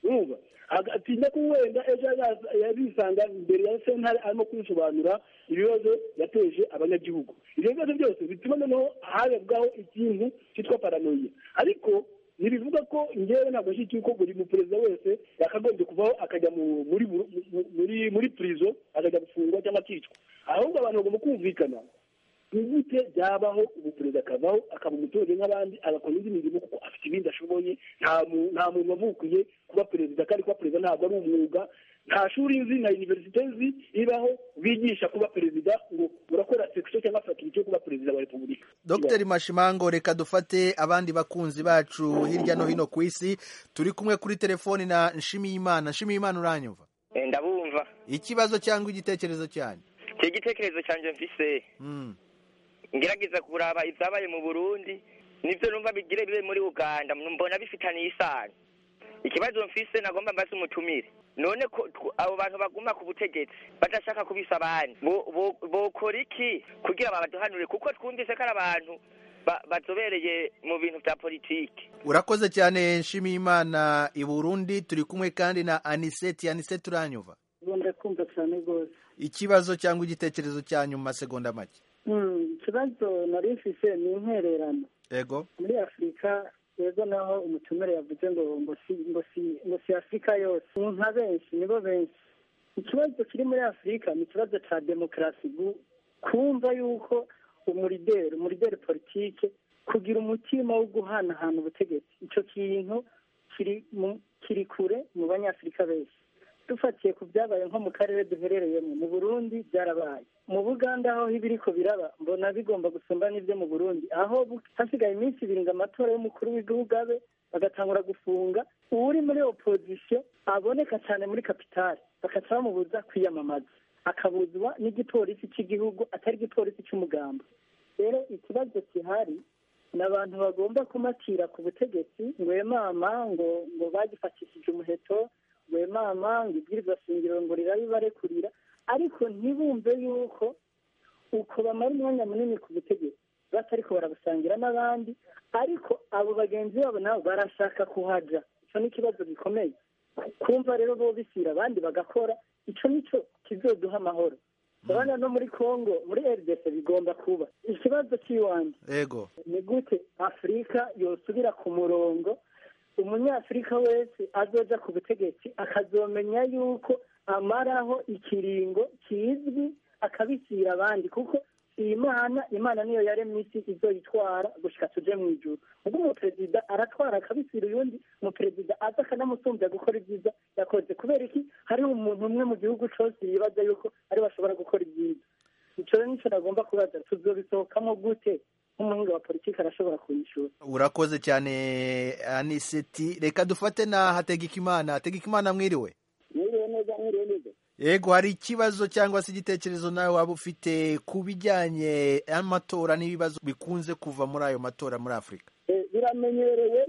urumva agatinda ko wenda ejo hazaza- yarisanga imbere ya sentare arimo kwisobanura ibibazo yateje abanyagihugu ibyo bibazo byose bituma noneho harebwaho ikintu cyitwa paranoia ariko ntibivuga ko ngewe ntabwo nshyigikiye ko buri muperezida wese yakagombye kuvaho akajya mu- muri buru- mu- muri muri purizo akajya gufungwa cyangwa akicwa ahubwo abantu bagomba kumvikana ni gute byabaho umuperezida akavaho akaba umuturage nk'abandi agakora indi mirimo kuko afite ibindi ashoboye nta mu- nta muntu wavukiye kuba perezida kandi kuba perezida ntabwo ari umwuga nta shuri nzi na univerisite nzi ibaho bigisha kuba perezida ngo urakora sekisiyo cyangwa fakirite yo kuba perezida wa repubulika dr mashimango reka dufate abandi bakunzi bacu hirya no hino ku isi turi kumwe kuri telefoni na nshimiyimana nshimiyimana uranyumva Eh, ndabumva ikibazo cyangwa igitekerezo cyanyu iki gitekerezo cyanjye mfise Mm. ngerageza kuraba ibyabaye mu burundi nibyo numva bigire bibe muri uganda mbona bifitaniye isano ikibazo mfise nagomba mbaze umutumire none ko tw- abo bantu baguma ku butegetsi badashaka kubisa abandi bo- bo- bokora iki kugira babaduhanure kuko twumvise ko ari abantu ba- bazobereye mu bintu bya politiki urakoze cyane nshimiyimana i burundi turi kumwe kandi na aniseti aniseti uranyumva kumva cyane rwose ikibazo cyangwa igitekerezo cyanyu mu masegonda make Hmm, ikibazo nari mfise ni intererano ego muri afurika yego naho umutumire yavuze ngo ngo si ngo si ngo si afurika yose ni nka benshi nibo benshi ikibazo kiri muri afurika ni ikibazo cya demokarasi gu- kumva yuko umurideri umurideri politike kugira umutima wo guhanahana ubutegetsi icyo kintu kiri mu kiri kure mu banyafurika benshi dufatiye ku byabaye nko mu karere duherereyemo mu burundi byarabaye mu buganda aho ibiriko biraba mbona bigomba gusumba n'ibyo mu burundi aho bu- hasigaye iminsi ibiri ngo amatora y'umukuru w'igihugu abe bagatangura gufunga uwuri muri opozisiyo aboneka cyane muri kapitali bakaca bamubuza kwiyamamaza akabuzwa n'igipolisi cy'igihugu atari igipolisi cy'umugamba rero ikibazo gihari ni abantu bagomba kumatira ku butegetsi ngo emama ngo ngo bagifatishije umuheto ngo emama ngo ibwirizwa shingiro ngo rirabe barekurira ariko ntibumve yuko uko bamara umwanya munini ku butegetsi batariko barabusangira n'abandi ariko abo bagenzi babo nabo barashaka kuhaja icyo ni ikibazo gikomeye kumva rero bo bisira abandi bagakora icyo nicyo kizoduha amahoro abana no muri congo muri rdc bigomba kuba ikibazo cy'iwanjye ego ni gute afurika yosubira ku murongo umunyafurika wese azoja ku butegetsi akazomenya yuko amaraho ikiringo kizwi akabisira abandi kuko iyi mana imana niyo yaremye isi izoyitwara gushika tuje mu ijuru ubwo umuperezida aratwara akabisira uyundi umuperezida aza akanamusumbya gukora ibyiza yakoze kubera iki hariho umuntu umwe mu gihugu cose yibaza yuko ari bashobora gukora ibyiza icyo rero nicyo nagomba kubaza tuzobisohokamo gute nk'umuhinga wa politiki arashobora kuyishura urakoze cyane aniseti reka dufate na hategekimana hategekimana mwiriwe mwiriwe neza mwiriwe neza yego hari ikibazo cyangwa se igitekerezo nawe waba ufite ku bijyanye n'amatora n'ibibazo bikunze kuva muri ayo matora muri afurika Eh, biramenyerewe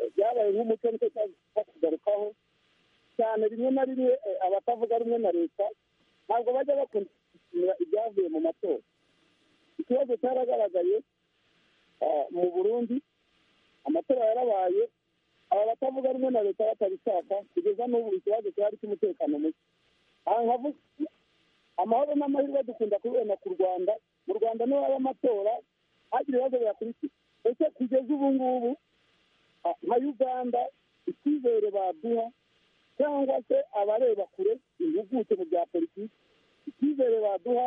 eh, byabaye nk'umuco nicyo cyaza kugarukaho cyane rimwe na rimwe eh, abatavuga rumwe na leta ntabwo bajya bakunda gushimira ibyavuye mu matora ikibazo cyaragaragaye eh, mu burundi amatora yarabaye aba batavuga rumwe na leta batabishaka kugeza n'ubu ikibazo cyari cy'umutekano muke aha nkavuga amahoro n'amahirwe dukunda kubibona ku rwanda mu rwanda niho haba amatora hagira ibibazo biyakurikira ese kugeza ubu ngubu ah, nka uganda icyizere baduha cyangwa se abareba kure impuguke mu bya politiki icyizere baduha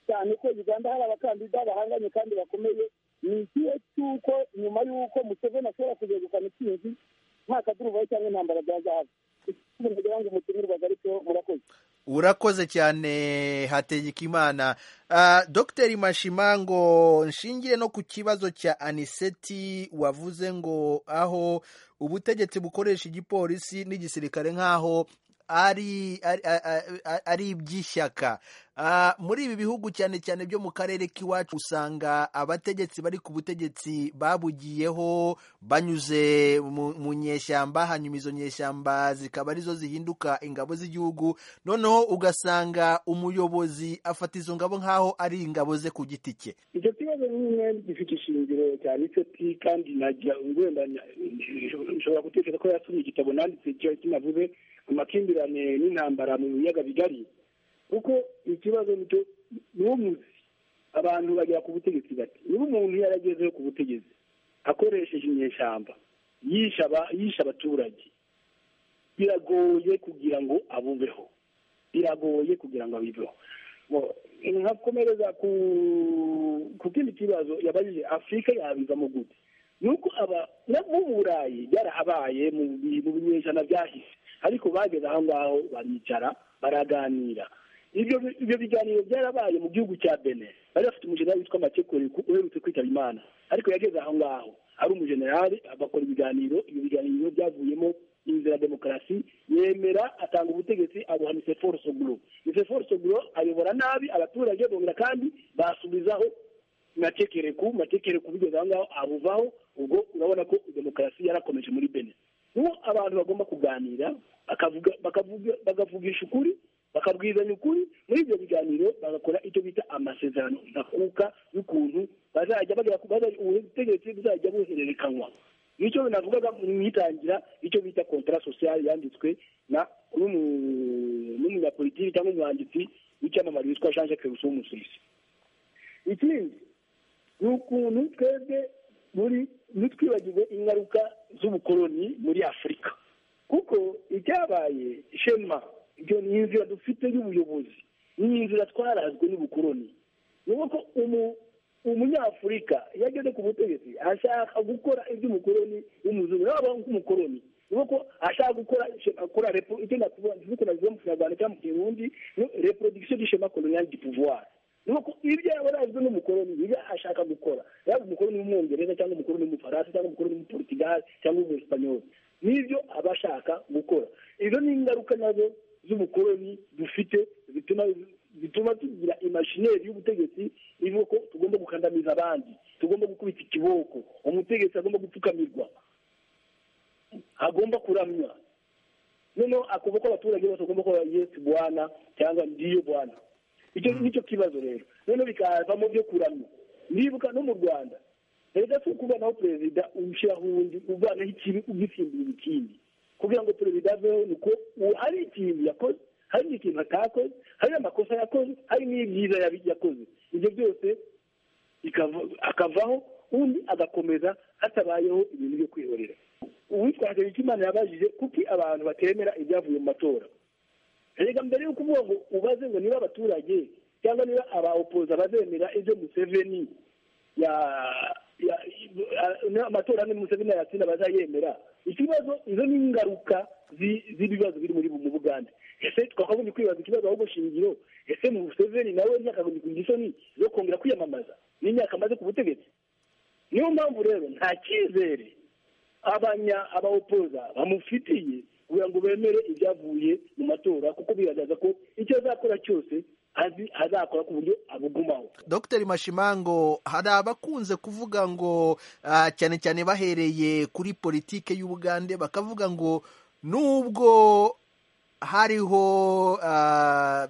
cyane ko uganda hari abakandida bahanganye kandi bakomeye ni ikihe cy'uko nyuma y'uko museveni ashobora kugegukana intsinzi nta kaduruvayo cyangwa intambara bya zahabu ikibazo ngira ngo umutumirwaga aricyo murakoze urakoze cyane hategekimana Ah, dr mashimango nshingire no ku kibazo cya aniseti wavuze ngo aho ubutegetsi bukoresha igipolisi n'igisirikare nk'aho ari ari- ari- ari iby'ishyaka Ah, muri ibi bihugu cyane cyane byo mu karere k'iwacu usanga abategetsi bari ku butegetsi babugiyeho banyuze mu mu nyeshyamba hanyuma izo nyeshyamba zikaba arizo zihinduka ingabo z'igihugu noneho ugasanga umuyobozi afata izo ngabo nk'aho ari ingabo ze ku giti cye icyo kibazo nyine gifite ishingiro cyane icyo ti kandi najya wenda nshobora gutekereza ko yasomye igitabo nanditse kiba kinavuze amakimbirane n'intambara mu biyaga bigari kuko ikibazo nicyo n'umuzi abantu bagera ku butegetsi bati niba umuntu yaragezeho ku butegetsi akoresheje inyeshyamba yisha aba- yisha abaturage biragoye kugira ngo abubeho biragoye kugira ngo abibeho Ngo- nkakomereza ku ku kindi kibazo yabajije afurika yabivamo gute nuko aba no mu burayi byarahabaye mu bi- mu binyejana byahise ariko bageze aho ngaho baricara baraganira ibyo bi- ibyo biganiro byarabaye mu gihugu cya bene bari bafite umujenerali witwa makekure uherutse kwitaba imana ariko yageze aho ngaho ari umujenerali bakora ibiganiro ibyo biganiro byavuyemo inzira ya demokarasi yemera atanga ubutegetsi abuha miseforo soguro miseforo soguro ayobora nabi abaturage bongera kandi basubizaho matekereku matekereku bigeze aho ngaho abuvaho ubwo urabona ko demokarasi yarakomeje muri bene niho abantu bagomba kuganira bakavuga bakavuga- bakavugisha ukuri bakabwizanya ukuri muri ibyo biganiro bagakora icyo bita amasezerano ndakuka y'ukuntu bazajya bagera ku bazajya ubutegetsi buzajya buhererekanywa nicyo navugaga mu itangira icyo bita kontara sosiyale yanditswe na n'umu- n'umunyapolitiki cyangwa umwanditsi w'icyamamare witwa jean jacques rousseau w'umusuwisi ikindi ni ukuntu twebwe muri ntitwibagirwe ingaruka z'ubukoloni muri afurika kuko ibyabaye shema ibyo ni inzira dufite y'ubuyobozi ni inzira twarazwe n'ubukoloni ni ukuvuga ko umu- umunyafurika iyo ageze ku butegetsi ashaka gukora iby'umukoloni w'umuzungu yaba nk'umukoloni ni ukuvuga ko ashaka gukora akora repo icyo nakuvuga navuga mu kinyarwanda cyangwa mu kirundi ni reproduction du shema colonial du pouvoir nuko ibyo yabarazwe n'umukoloni ibyo ashaka gukora yaba umukoloni w'umwongereza cyangwa umukoloni w'umufaransa cyangwa umukoloni w'umuportugal cyangwa w'umuespanyoli n'ibyo aba ashaka gukora izo ni ingaruka nazo z'ubukoloni dufite zituma zituma tugira imashineri y'ubutegetsi ivuga ko tugomba gukandamiza abandi tugomba gukubita ikiboko umutegetsi agomba gupfukamirwa agomba kuramya noneho akumva ko abaturage bose bagomba kuba yesi bwana cyangwa ndiyo bwana icyo nicyo kibazo rero noneho bikazamo byo kuramya nibuka no mu rwanda perezida si ukuvanaho perezida ushyiraho uwundi uvanaho ikibi ugisimbura ikindi kugira ngo perezida aveho ni uko uwo- hari ikintu yakoze hari ikintu atakoze hari amakosa yakoze hari n'ibyiza yabi- yakoze ibyo byose bikava- akavaho undi agakomeza hatabayeho ibintu byo kwihorera uwitwa hategekimana yabajije kuki abantu batemera ibyavuye mu matora erega mbere y'uko uvuga ngo ubaze ngo niba abaturage cyangwa niba abaopoza bazemera ibyo museveni ya ya- ya- niba amatora ane museveni yatsinda bazayemera ikibazo izo ni ingaruka zi- z'ibibazo biri muri mu bugande ese twakagombye kwibaza ikibazo ahubwo shingiro ese museveni nawe ntiyakagombye kugira isoni zo kongera kwiyamamaza n'imyaka amaze ku butegetsi niyo mpamvu rero nta cyizere abanya abawopoza bamufitiye kugira ngo bemere ibyavuye mu matora kuko bigaragaza ko icyo azakora cyose azi azakora ku buryo abugumaho dr mashimango hari abakunze kuvuga ngo ah, cyane cyane bahereye kuri politike y'ubugande bakavuga ngo nubwo hariho ah,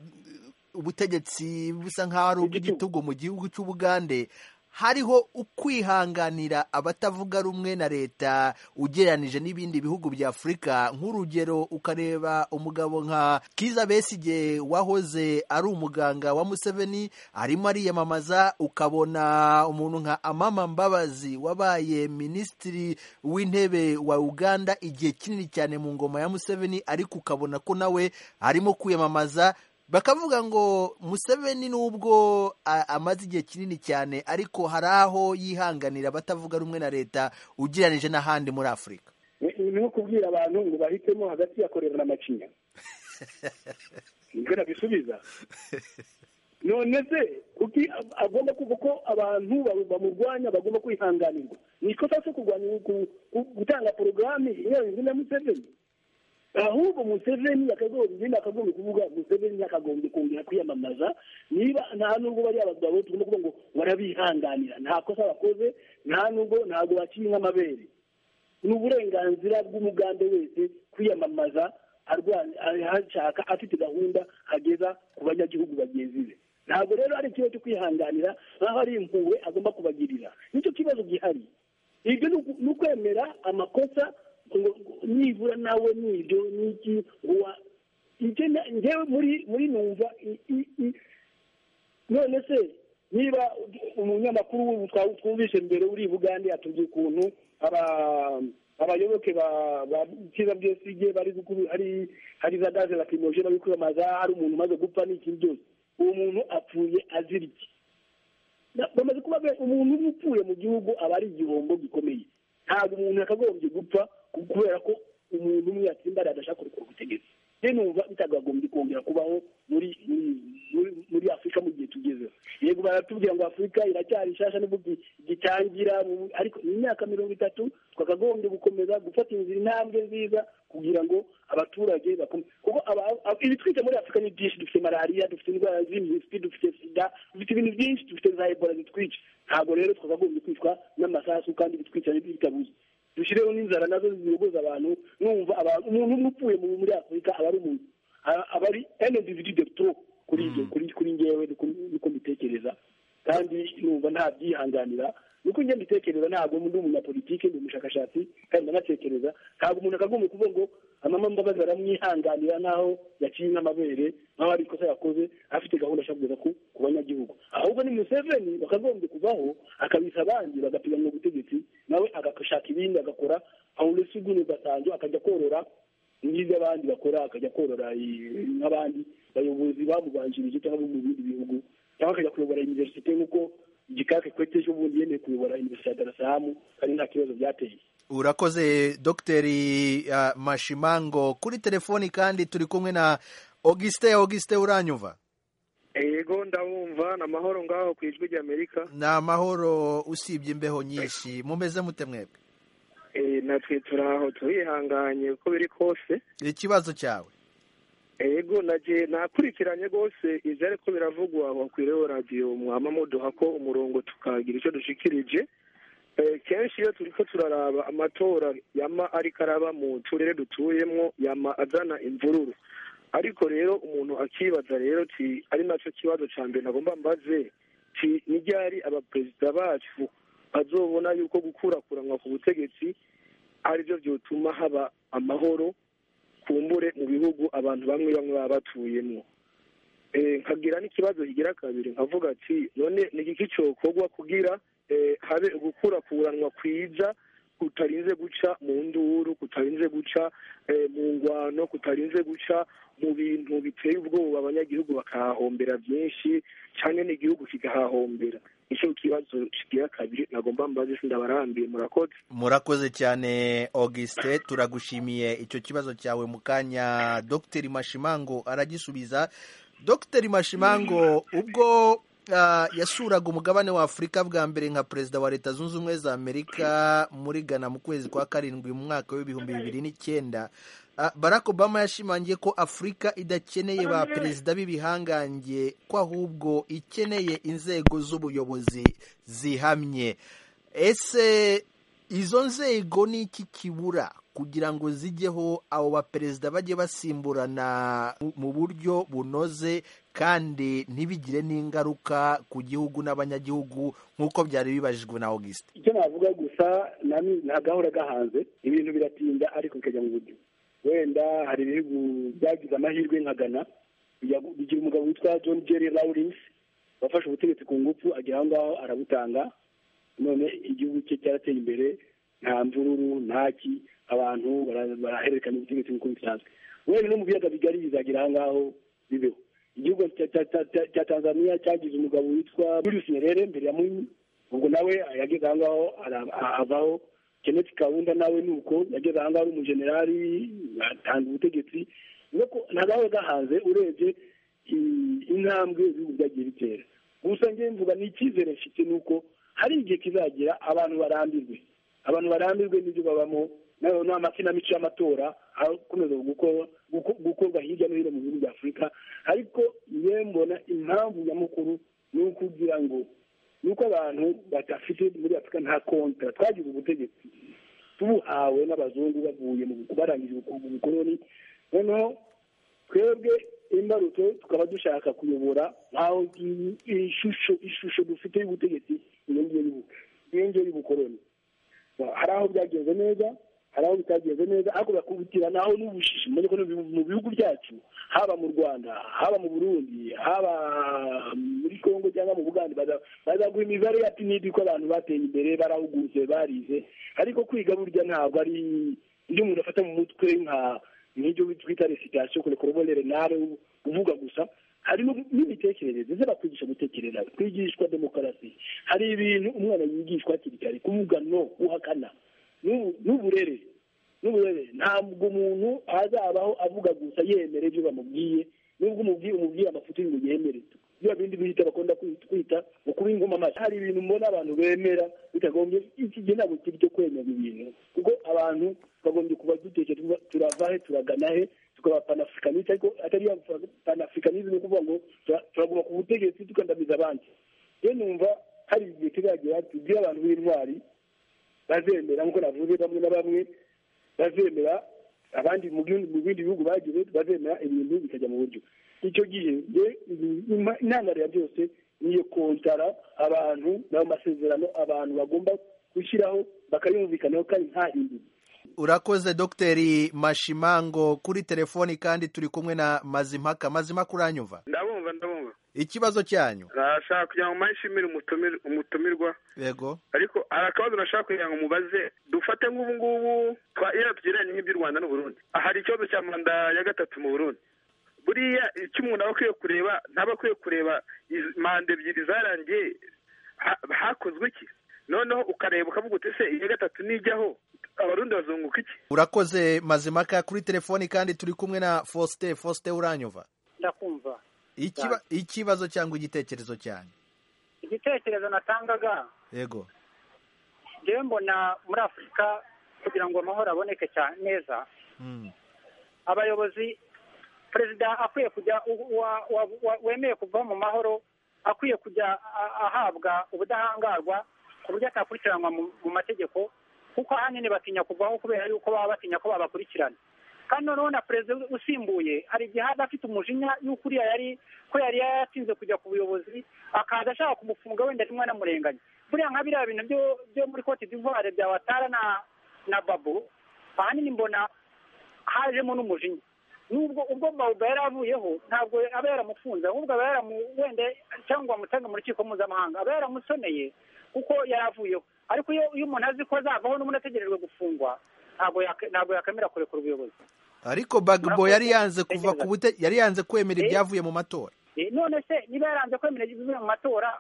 ubutegetsi busa nk'aho ari ubw'igitugu mu gihugu cy'ubugande hariho ukwihanganira abatavuga rumwe na leta ugereranije n'ibindi bihugu bya afurika nk'urugero ukareba umugabo nka kiza besigye wahoze ari umuganga wa museveni arimo ariyamamaza ukabona umuntu nka amama mbabazi wabaye minisitiri w'intebe wa uganda igihe kinini cyane mu ngoma ya museveni ariko ukabona ko nawe arimo kwiyamamaza bakavuga ngo museveni nubwo a- amaze igihe kinini cyane ariko hari aho yihanganira abatavuga rumwe na leta ugereranije n'ahandi muri afurika Ni- ni nko kubwira abantu ngo bahitemo hagati ya korera na macinya nibwo nabisubiza none se kuki ag- agomba kuvuga ko abantu ba- bamurwanya bagomba kwihanganirwa ni ikosa se kurwanya ku- ku- gutanga porogaramu inyuranyije na museveni ahubwo museveni yakagombye nakagombye kuvuga museveni yakagombye kongera kwiyamamaza niba nta nubwo bari abagabo tugomba kuvuga ngo barabihanganira nta kosa bakoze nta nubwo ntabwo baciye nk'amabere ni uburenganzira bw'umugande wese kwiyamamaza arwanya ahashaka afite gahunda ageza ku banyagihugu bagenzi be ntabwo rero ari ikibazo cyo kwihanganira nk'aho ari impuhwe agomba kubagirira nicyo kibazo gihari ibyo ni uku- ni ukwemera amakosa ngo ngo nibura nawe nibyo n'iki ngo wa- ibyo na- njyewe muri muri numva i- i- i- none se niba umunyamakuru w'ubutwa twumvise mbere uri i bugande atubwiye ukuntu aba- abayoboke ba- ba kiza bwesige bari gukuru- hari hari za gaze lakimoje bari kwiyamamaza hari umuntu umaze gupfa n'iki byose uwo muntu apfuye azira iki Na- bamaze kuba be- umuntu uba upfuye mu gihugu aba ari igihombo gikomeye ntabwo umuntu yakagombye gupfa ku- kubera ko umuntu umwe yatsimba adashaka kurukura ubutegetsi se numva bitagagombye kongera kubaho muri muri- muri afurika mu gihe tugezeho yego baratubwira ngo afurika iracyari nshasha nubwo gi- gitangira mu- ariko mu myaka mirongo itatu twakagombye gukomeza gufata inzira intambwe nziza kugira ngo abaturage bakome kuko aba- aba- ibitwite muri afurika ni byinshi dufite malariya dufite indwara z'impiswi dufite sida dufite ibintu byinshi dufite za ebola zitwica ntabwo rero twakagombye kwicwa n'amasasu kandi bitwica bitabuze dushyireho n'inzara nazo ziyogoza abantu numva abantu umuntu umwe upfuye mu- muri afurika aba ari umuntu A- aba ari enedividi de tro kuri ibyo kuri kuri ngewe niko niko mbitekereza kandi numva nta byihanganira nuko njye mbitekereza ntabwo ndi umunyapolitike ndi umushakashatsi kandi ndanatekereza ntabwo umuntu akagombye kuvuga ngo amama mbabazi baramwihanganira naho yaciye nk'amabere naho hari ikosa yakoze afite gahunda ashaka kugeza ku ku banyagihugu ahubwo ni museveni bakagombye kuvaho akabisa abandi bagapiganwa ubutegetsi nawe agashaka ibindi agakora awuresi gune basanzwe akajya korora n'ibyo abandi bakora akajya korora i- nk'abandi bayobozi bamubanjirije cyangwa bo mu bindi bihugu cyangwa akajya kuyobora iniverisite nk'uko igikaka kwete cy'ubundi yemeye kuyobora iniverisite ya darasaramu kandi nta kibazo byateye urakoze dogiteri uh, mashimango kuri telefoni kandi turi kumwe na auguste auguste uranyumva yego ndabumva ni amahoro ngaho ku ijwi ry'amerika ni amahoro usibye imbeho nyinshi mumeze mute mwebwe Eh, natwe turi aho turihanganye uko biri kose ikibazo cyawe yego nagiye nakurikiranye rwose ibyo ariko biravugwa bakwiriyeho radiyo mwaba muduha ko umurongo tukagira icyo dushikirije Eh, kenshi iyo turi ko turaraba amatora yama ariko araba mu turere dutuyemo yama azana imvururu ariko rero umuntu akibaza rero ti ari nacyo kibazo cya mbere nagomba mbaze ti ni ryari abaperezida bacu bazobona yuko gukurakuranwa ku butegetsi ari byo byotuma haba amahoro kumbure mu bihugu abantu bamwe bamwe baba batuyemo Eh, nkagira n'ikibazo kigira kabiri nkavuga ati none ni igiki cyokorwa kugira eh, habe gukurakuranwa kwiza kutarinze guca mu nduru kutarinze guca eh, mu ngwano kutarinze guca mu bintu biteye ubwoba abanyagihugu bakahahombera byinshi cyane n'igihugu kigahahombera nicyo kibazo kigira kabiri nagomba mbaze sindabarambiye murakoze murakoze cyane auguste turagushimiye icyo kibazo cyawe mu kanya dogiteri mashimango aragisubiza dogiteri mashimango ubwo ah, yasuraga umugabane wa afurika bwa mbere nka perezida wa leta zunze ubumwe za amerika muri ghana mu kwezi kwa karindwi mu mwaka w'ibihumbi bibiri n'icyenda Ah, barack obama yashimangiye ko afurika idakeneye ba perezida b'ibihangange ko ahubwo ikeneye inzego z'ubuyobozi zihamye ese izo nzego ni iki kibura kugira ngo zijyeho abo baperezida bajye basimburana mu- mu buryo bunoze kandi ntibigire n'ingaruka ku gihugu n'abanyagihugu nk'uko byari bibajijwe na auguste icyo navuga gusa nami- nta gahora gahanze ibintu biratinda ariko bikajya mu buryo wenda hari ibihugu byagize amahirwe nka ghana bijya- bigira umugabo witwa john jerry lawrence wafashe ubutegetsi ku ngufu agera aho ngaho arabutanga none igihugu cye cyarateye imbere nta mvururu ntaki abantu bara- barahererekanya ubutegetsi nk'uko bisanzwe wenda no mu biyaga bigari bizagera aho ngaho bibeho igihugu cya- cya- cya- cya- cya tanzaniya cyagize umugabo witwa julius nyerere mbere ya munyi ubwo nawe yageze aho ngaho ara- a- avaho kenneth kawunda nawe ni uko yageze aho ngaho ari umujenerali atanga ubutegetsi nuko ntagawe gahanze urebye i- intambwe ibihugu byagiye bitera gusa ngewe mvuga ni icyizere mfite ni uko hari igihe kizagira abantu barambirwe abantu barambirwe n'ibyo babamo na- n'amakinamico y'amatora akomeza guko- guko- gukorwa hirya no hino mu bihugu bya afurika ariko ngewe mbona impamvu nyamukuru ni ukugira ngo ni uko abantu badafite muri afurika nta kontra twagize ubutegetsi tubuhawe n'abazungu bavuye mu barangije ubuku- ubukoloni noneho twebwe imbarutso tukaba dushaka kuyobora nk'aho iyi- iyi shusho ishusho dufite y'ubutegetsi iyo ngiyo y'ubu- iyo ngiyo y'ubukoloni hari aho byagenze neza hari aho bitagenze neza ariko bakubitirana aho n'ubushishi mubona ko no mu- mu bihugu byacu haba mu rwanda haba mu burundi haba muri congo cyangwa mu bugande baza- bazaguha imibare ya pinidi ko abantu bateye imbere barahugutse barize ariko kwiga burya ntabwo ari ibyo umuntu afata mu mutwe nka nk'ibyo twita resitation kure korobone renale uvuga gusa hari n'u- n'imitekerereze ze bakwigisha gutekereza kwigishwa demokarasi hari ibintu umwana yigishwa hakiri kare kuvuga no guhakana n'ubu- n'uburere n'uburebere ntabwo umuntu azabaho avuga gusa yemera ibyo bamubwiye nubwo umubwiye umubwiye amafuti ngo yemere bya bindi bihita bakunda kwita- kwita ngo kuba ingoma amashyi hari ibintu mbona abantu bemera bitagombye iki gihe ntabwo kiri cyo kwemera ibintu kuko abantu bagombye kuba duteshe tuva- turava he turagana he tukaba panafricaniste ariko atari ya panafricanisme ni ukuvuga ngo tura- turaguma ku butegetsi tukandamiza abandi rero numva hari igihe kizagera tubwire abantu b'intwari bazemera nk'uko navuze bamwe na bamwe bazemera abandi mu bindi mu bindi bihugu bagize bazemera ibintu bikajya mu buryo icyo gihe nge inama- intandaro ya byose niyo kontara abantu n'ayo masezerano abantu bagomba gushyiraho bakayumvikanaho kandi nta hinduka urakoze dogiteri mashimango kuri telefoni kandi turi kumwe na mazimpaka mazimpaka uranyumva ndabumva ndabumva ikibazo cyanyu nashaka kugira ngo mpayishimire umutumir- umutumirwa yego ariko hari akabazo nashaka kugira ngo mubaze dufate nk'ubu ngubu twa- iyo tugiranye nk'iby'u rwanda n'uburundi hari ikibazo cya manda ya gatatu mu burundi buriya icyo umuntu aba akwiye kureba ntaba akwiye kureba izi- manda ebyiri zarangiye ha- hakozwe iki noneho ukareba ukavuga uti se iya gatatu nijyaho abarundi bazunguka iki urakoze mazimaka kuri telefoni kandi turi kumwe na fosite fosite uranyumva ndakumva Ikiba- ikibazo cyangwa igitekerezo cyanyu igitekerezo natangaga yego ngewe mbona muri afurika kugira ngo amahoro aboneke cyane neza Mm. abayobozi perezida akwiye kujya u- wa- wa- wa- wemeye kuva mu mahoro akwiye kujya a- ahabwa ubudahangarwa ku buryo atakurikiranwa mu mu mategeko kuko ahanini batinya kuvaho kubera yuko baba batinya ko babakurikirana kandi noneho na perezida usimbuye hari igihe aba afite umujinya y'uko uriya yari ko yari yaratinze kujya ku buyobozi akaza ashaka kumufunga wenda rimwe anamurenganya buriya nka biriya bintu byo- byo muri cote d'ivoire bya watara na na babu ahanini mbona hajemo n'umujinya nubwo ubwo bawuba yari avuyeho ntabwo aba yaramufunze ahubwo aba yaramu wenda cyangwa bamutange mu rukiko mpuzamahanga aba yaramusoneye kuko yari avuyeho ariko iyo iyo umuntu azi ko azavaho n'umuntu ategerejwe gufungwa ntabwo yake- ntabwo yakwemera kurekura ubuyobozi ariko bagbo Murakoze. yari yanze kuva ku bute yari yanze kwemera Eh? ibyavuye mu matora Eh, none se niba yaranze kwemera ibivuye mu matora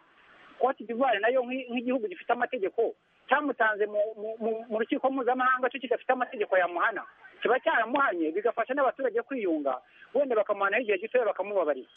cote d'ivoire nayo nk'i- nk'igihugu gifite amategeko cyamutanze mu- mu- mu- mu rukiko mpuzamahanga cyo kidafite amategeko yamuhana kiba cyaramuhanye bigafasha n'abaturage kwiyunga wenda bakamuhanaho igihe gitoya bakamubabarira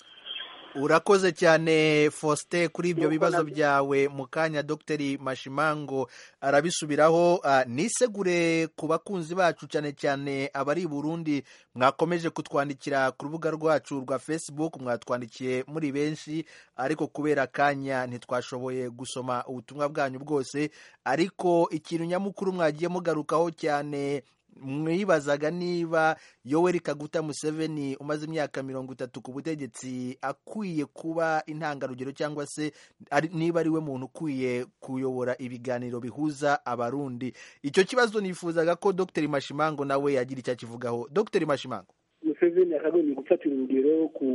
urakoze cyane fosite kuri ibyo Nuko bibazo nabyo. byawe mu kanya dogiteri mashimango arabisubiraho Ah, nisegure ku bakunzi bacu cyane cyane abari i burundi mwakomeje kutwandikira ku rubuga rwacu rwa facebook mwatwandikiye muri benshi ariko kubera akanya ntitwashoboye gusoma ubutumwa bwanyu bwose ariko ikintu nyamukuru mwagiye mugarukaho cyane mwibazaga niba yoweri kaguta museveni umaze imyaka mirongo itatu ku butegetsi akwiye kuba intangarugero cyangwa se ari- niba ari we muntu ukwiye kuyobora ibiganiro bihuza abarundi icyo kibazo nifuzaga ko dr mashimango nawe yagira icyo akivugaho dr mashimango museveni yakagombye gufatira urugero ku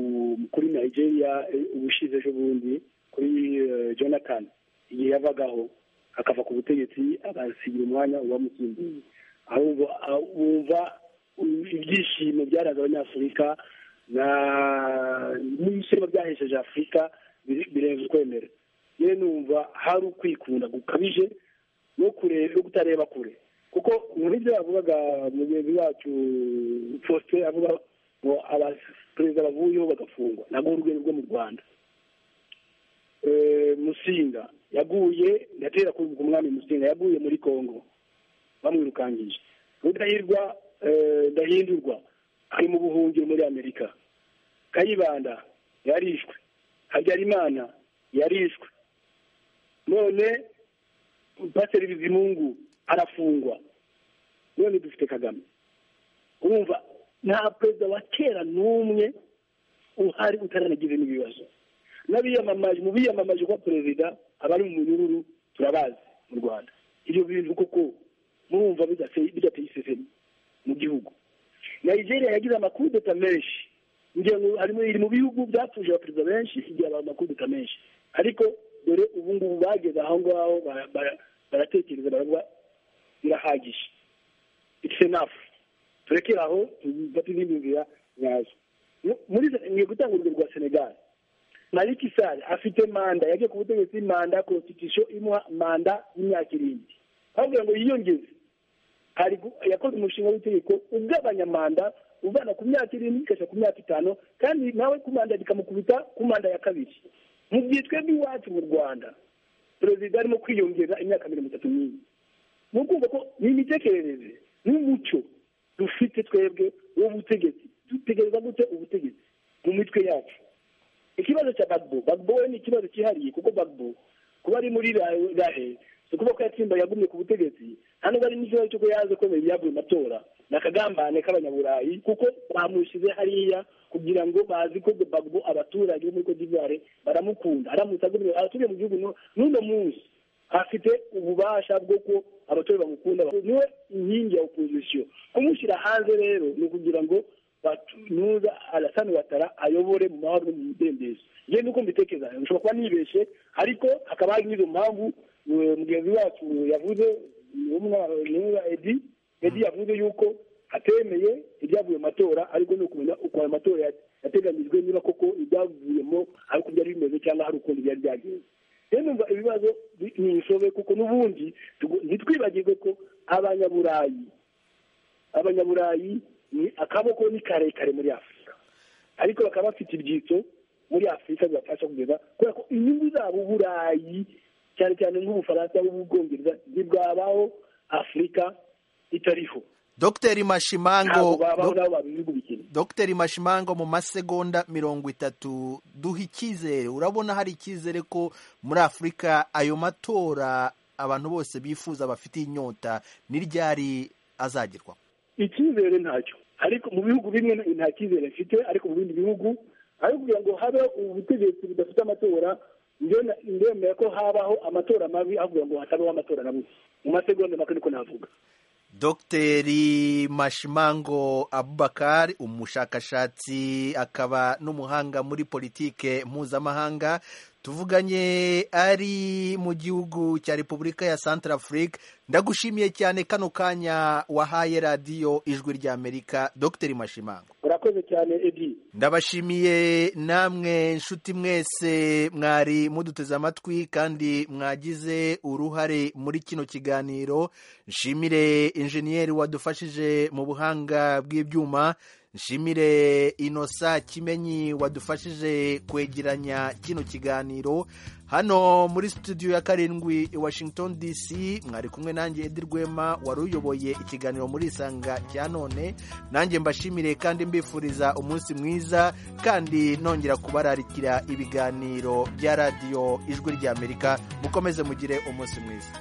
kuri nigeria eh, ubushize ejo bundi kuri eh, jonathan igihe yavagaho akava ku butegetsi agasigira umwanya uwamusimbuye aho ubu- aho wumva um, ibyishimo byaraga abanyafurika na n'ibishema byahesheje afurika biri- birenze ukwemera yewe numva hari ukwikunda gukabije no kureba no kutareba kure kuko nk'ibyo yavugaga mugenzi wacu faustin avuga ngo abaperezida bavuyeho bagafungwa ntabwo ari urwego rwo mu rwanda Eh, musinga yaguye ndatera kumva umwami musinga yaguye muri congo bamwirukangije rudahirwa eh, ndahindurwa ari mu buhungiro muri amerika kayibanda yarishwe habyarimana yarishwe none pasiteri bizimungu arafungwa none dufite kagame urumva nta perezida wa kera n'umwe uhari utaranagize n'ibibazo n'abiyamamaje mu biyamamaje kwa perezida abari mu munyururu turabazi mu rwanda ibyo bintu koko murumva bidateye bidateye isesemi mu gihugu nigeria yagize amakudeta menshi ngira ngo harimo iri mu bihugu byapfuje abaperezida benshi igihe aba amakudeta menshi ariko dore ubu ngubu bageze aho ngaho bara- bara- baratekereza baravuga birahagije it's enough turekere aho tubate n'indi nzira nyazo Mu- muri ngiye gutanga urugero rwa senegal maliki sale afite manda yagiye ku butegetsi manda constitution imuha manda y'imyaka irindwi bavuga ngo yiyongeze hari gu- yakoze umushinga w'itegeko ugabanya manda uvana ku myaka irindwi ukesha ku myaka itanu kandi nawe ku manda rikamukubita ku manda ya kabiri mu gihe twebwe iwacu mu rwanda perezida arimo kwiyongera imyaka mirongo itatu n'ine ni ukumva ko ni imitekerereze n'umuco dufite twebwe uwo butegetsi dutegereza gute ubutegetsi mu mitwe yacu ikibazo cya bagbo bagbo we ni ikibazo cyihariye kuko bagbo kuba ari muri Ra- rahe si ukuvuga ko yatsimba yagumye ku butegetsi nta nubwo ari n'ikibazo cy'uko yaje kwemera ibyavuye mu matora ni akagambane k'abanyaburayi kuko bamushyize hariya kugira ngo bazi ko bagbo abaturage bo muri cote d'ivoire baramukunda aramutse agumye aratuye mu gihugu nu- n'uno munsi afite ububasha bwo ko abaturage bamukunda niwe inkingi ya opozisiyo kumushyira hanze rero ni ukugira ngo nuza arasani watara ayobore mu mahoro no mu mudendezo njye nuko mbitekereza nshobora kuba nibeshye ariko hakaba hari n'izo mpamvu eh, mugenzi wacu yavuze niwe edi edi yavuze yuko atemeye ibyavuye mu matora ariko ni ukumenya uko ayo matora yat- yateganyijwe niba koko ibyavuyemo ari uko byari bimeze cyangwa hari ukuntu byari byagenze rero numva ibibazo bi- ni insobe kuko n'ubundi tugo- ntitwibagirwe ko abanyaburayi abanyaburayi ni akaboko ni karekare muri afurika ariko bakaba bafite ibyitso muri afurika bibafasha kugeza kubera ko inyungu zabo uburayi cyane cyane nk'ubufaransa n'ububwongereza ntibwabaho afurika itariho dogiteri mashimango ntabwo babaho Dog- nabo babihugu bikennye dogiteri mashimango mu masegonda mirongo itatu duha icyizere urabona hari icyizere ko muri afurika ayo matora abantu bose bifuza bafitiye inyota n'iryari azagerwaho icyizere ntacyo ariko mu bihugu bimwe nta- nta cyizere mfite ariko mu bindi bihugu ariko kugira ngo habeho ubutegetsi budafite amatora njye na- ndemera ko habaho amatora mabi avuga ngo hatabaho amatora na busa mu masegonda make niko navuga dogiteri mashimango abubakar umushakashatsi akaba n'umuhanga muri politike mpuzamahanga tuvuganye ari mu gihugu cya repubulika ya centrafrique ndagushimiye cyane kano kanya wahaye radiyo ijwi ry'amerika dogiteri mashimango urakoze cyane edi ndabashimiye namwe nshuti mwese mwari muduteze amatwi kandi mwagize uruhare muri kino kiganiro nshimire injeniyeri wadufashije mu buhanga bw'ibyuma nshimire inosa kimenyi wadufashije kwegeranya kino kiganiro hano muri studio ya karindwi i washington dc mwari kumwe nanjye edi rwema wari uyoboye ikiganiro muri isanga cya none nanjye mbashimire kandi mbifuriza umunsi mwiza kandi nongera kubararikira ibiganiro bya radiyo ijwi ry'amerika mukomeze mugire umunsi mwiza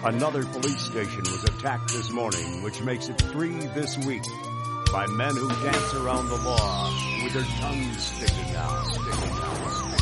Another police station was attacked this morning, which makes it three this week, by men who dance around the law with their tongues sticking out. Sticking out.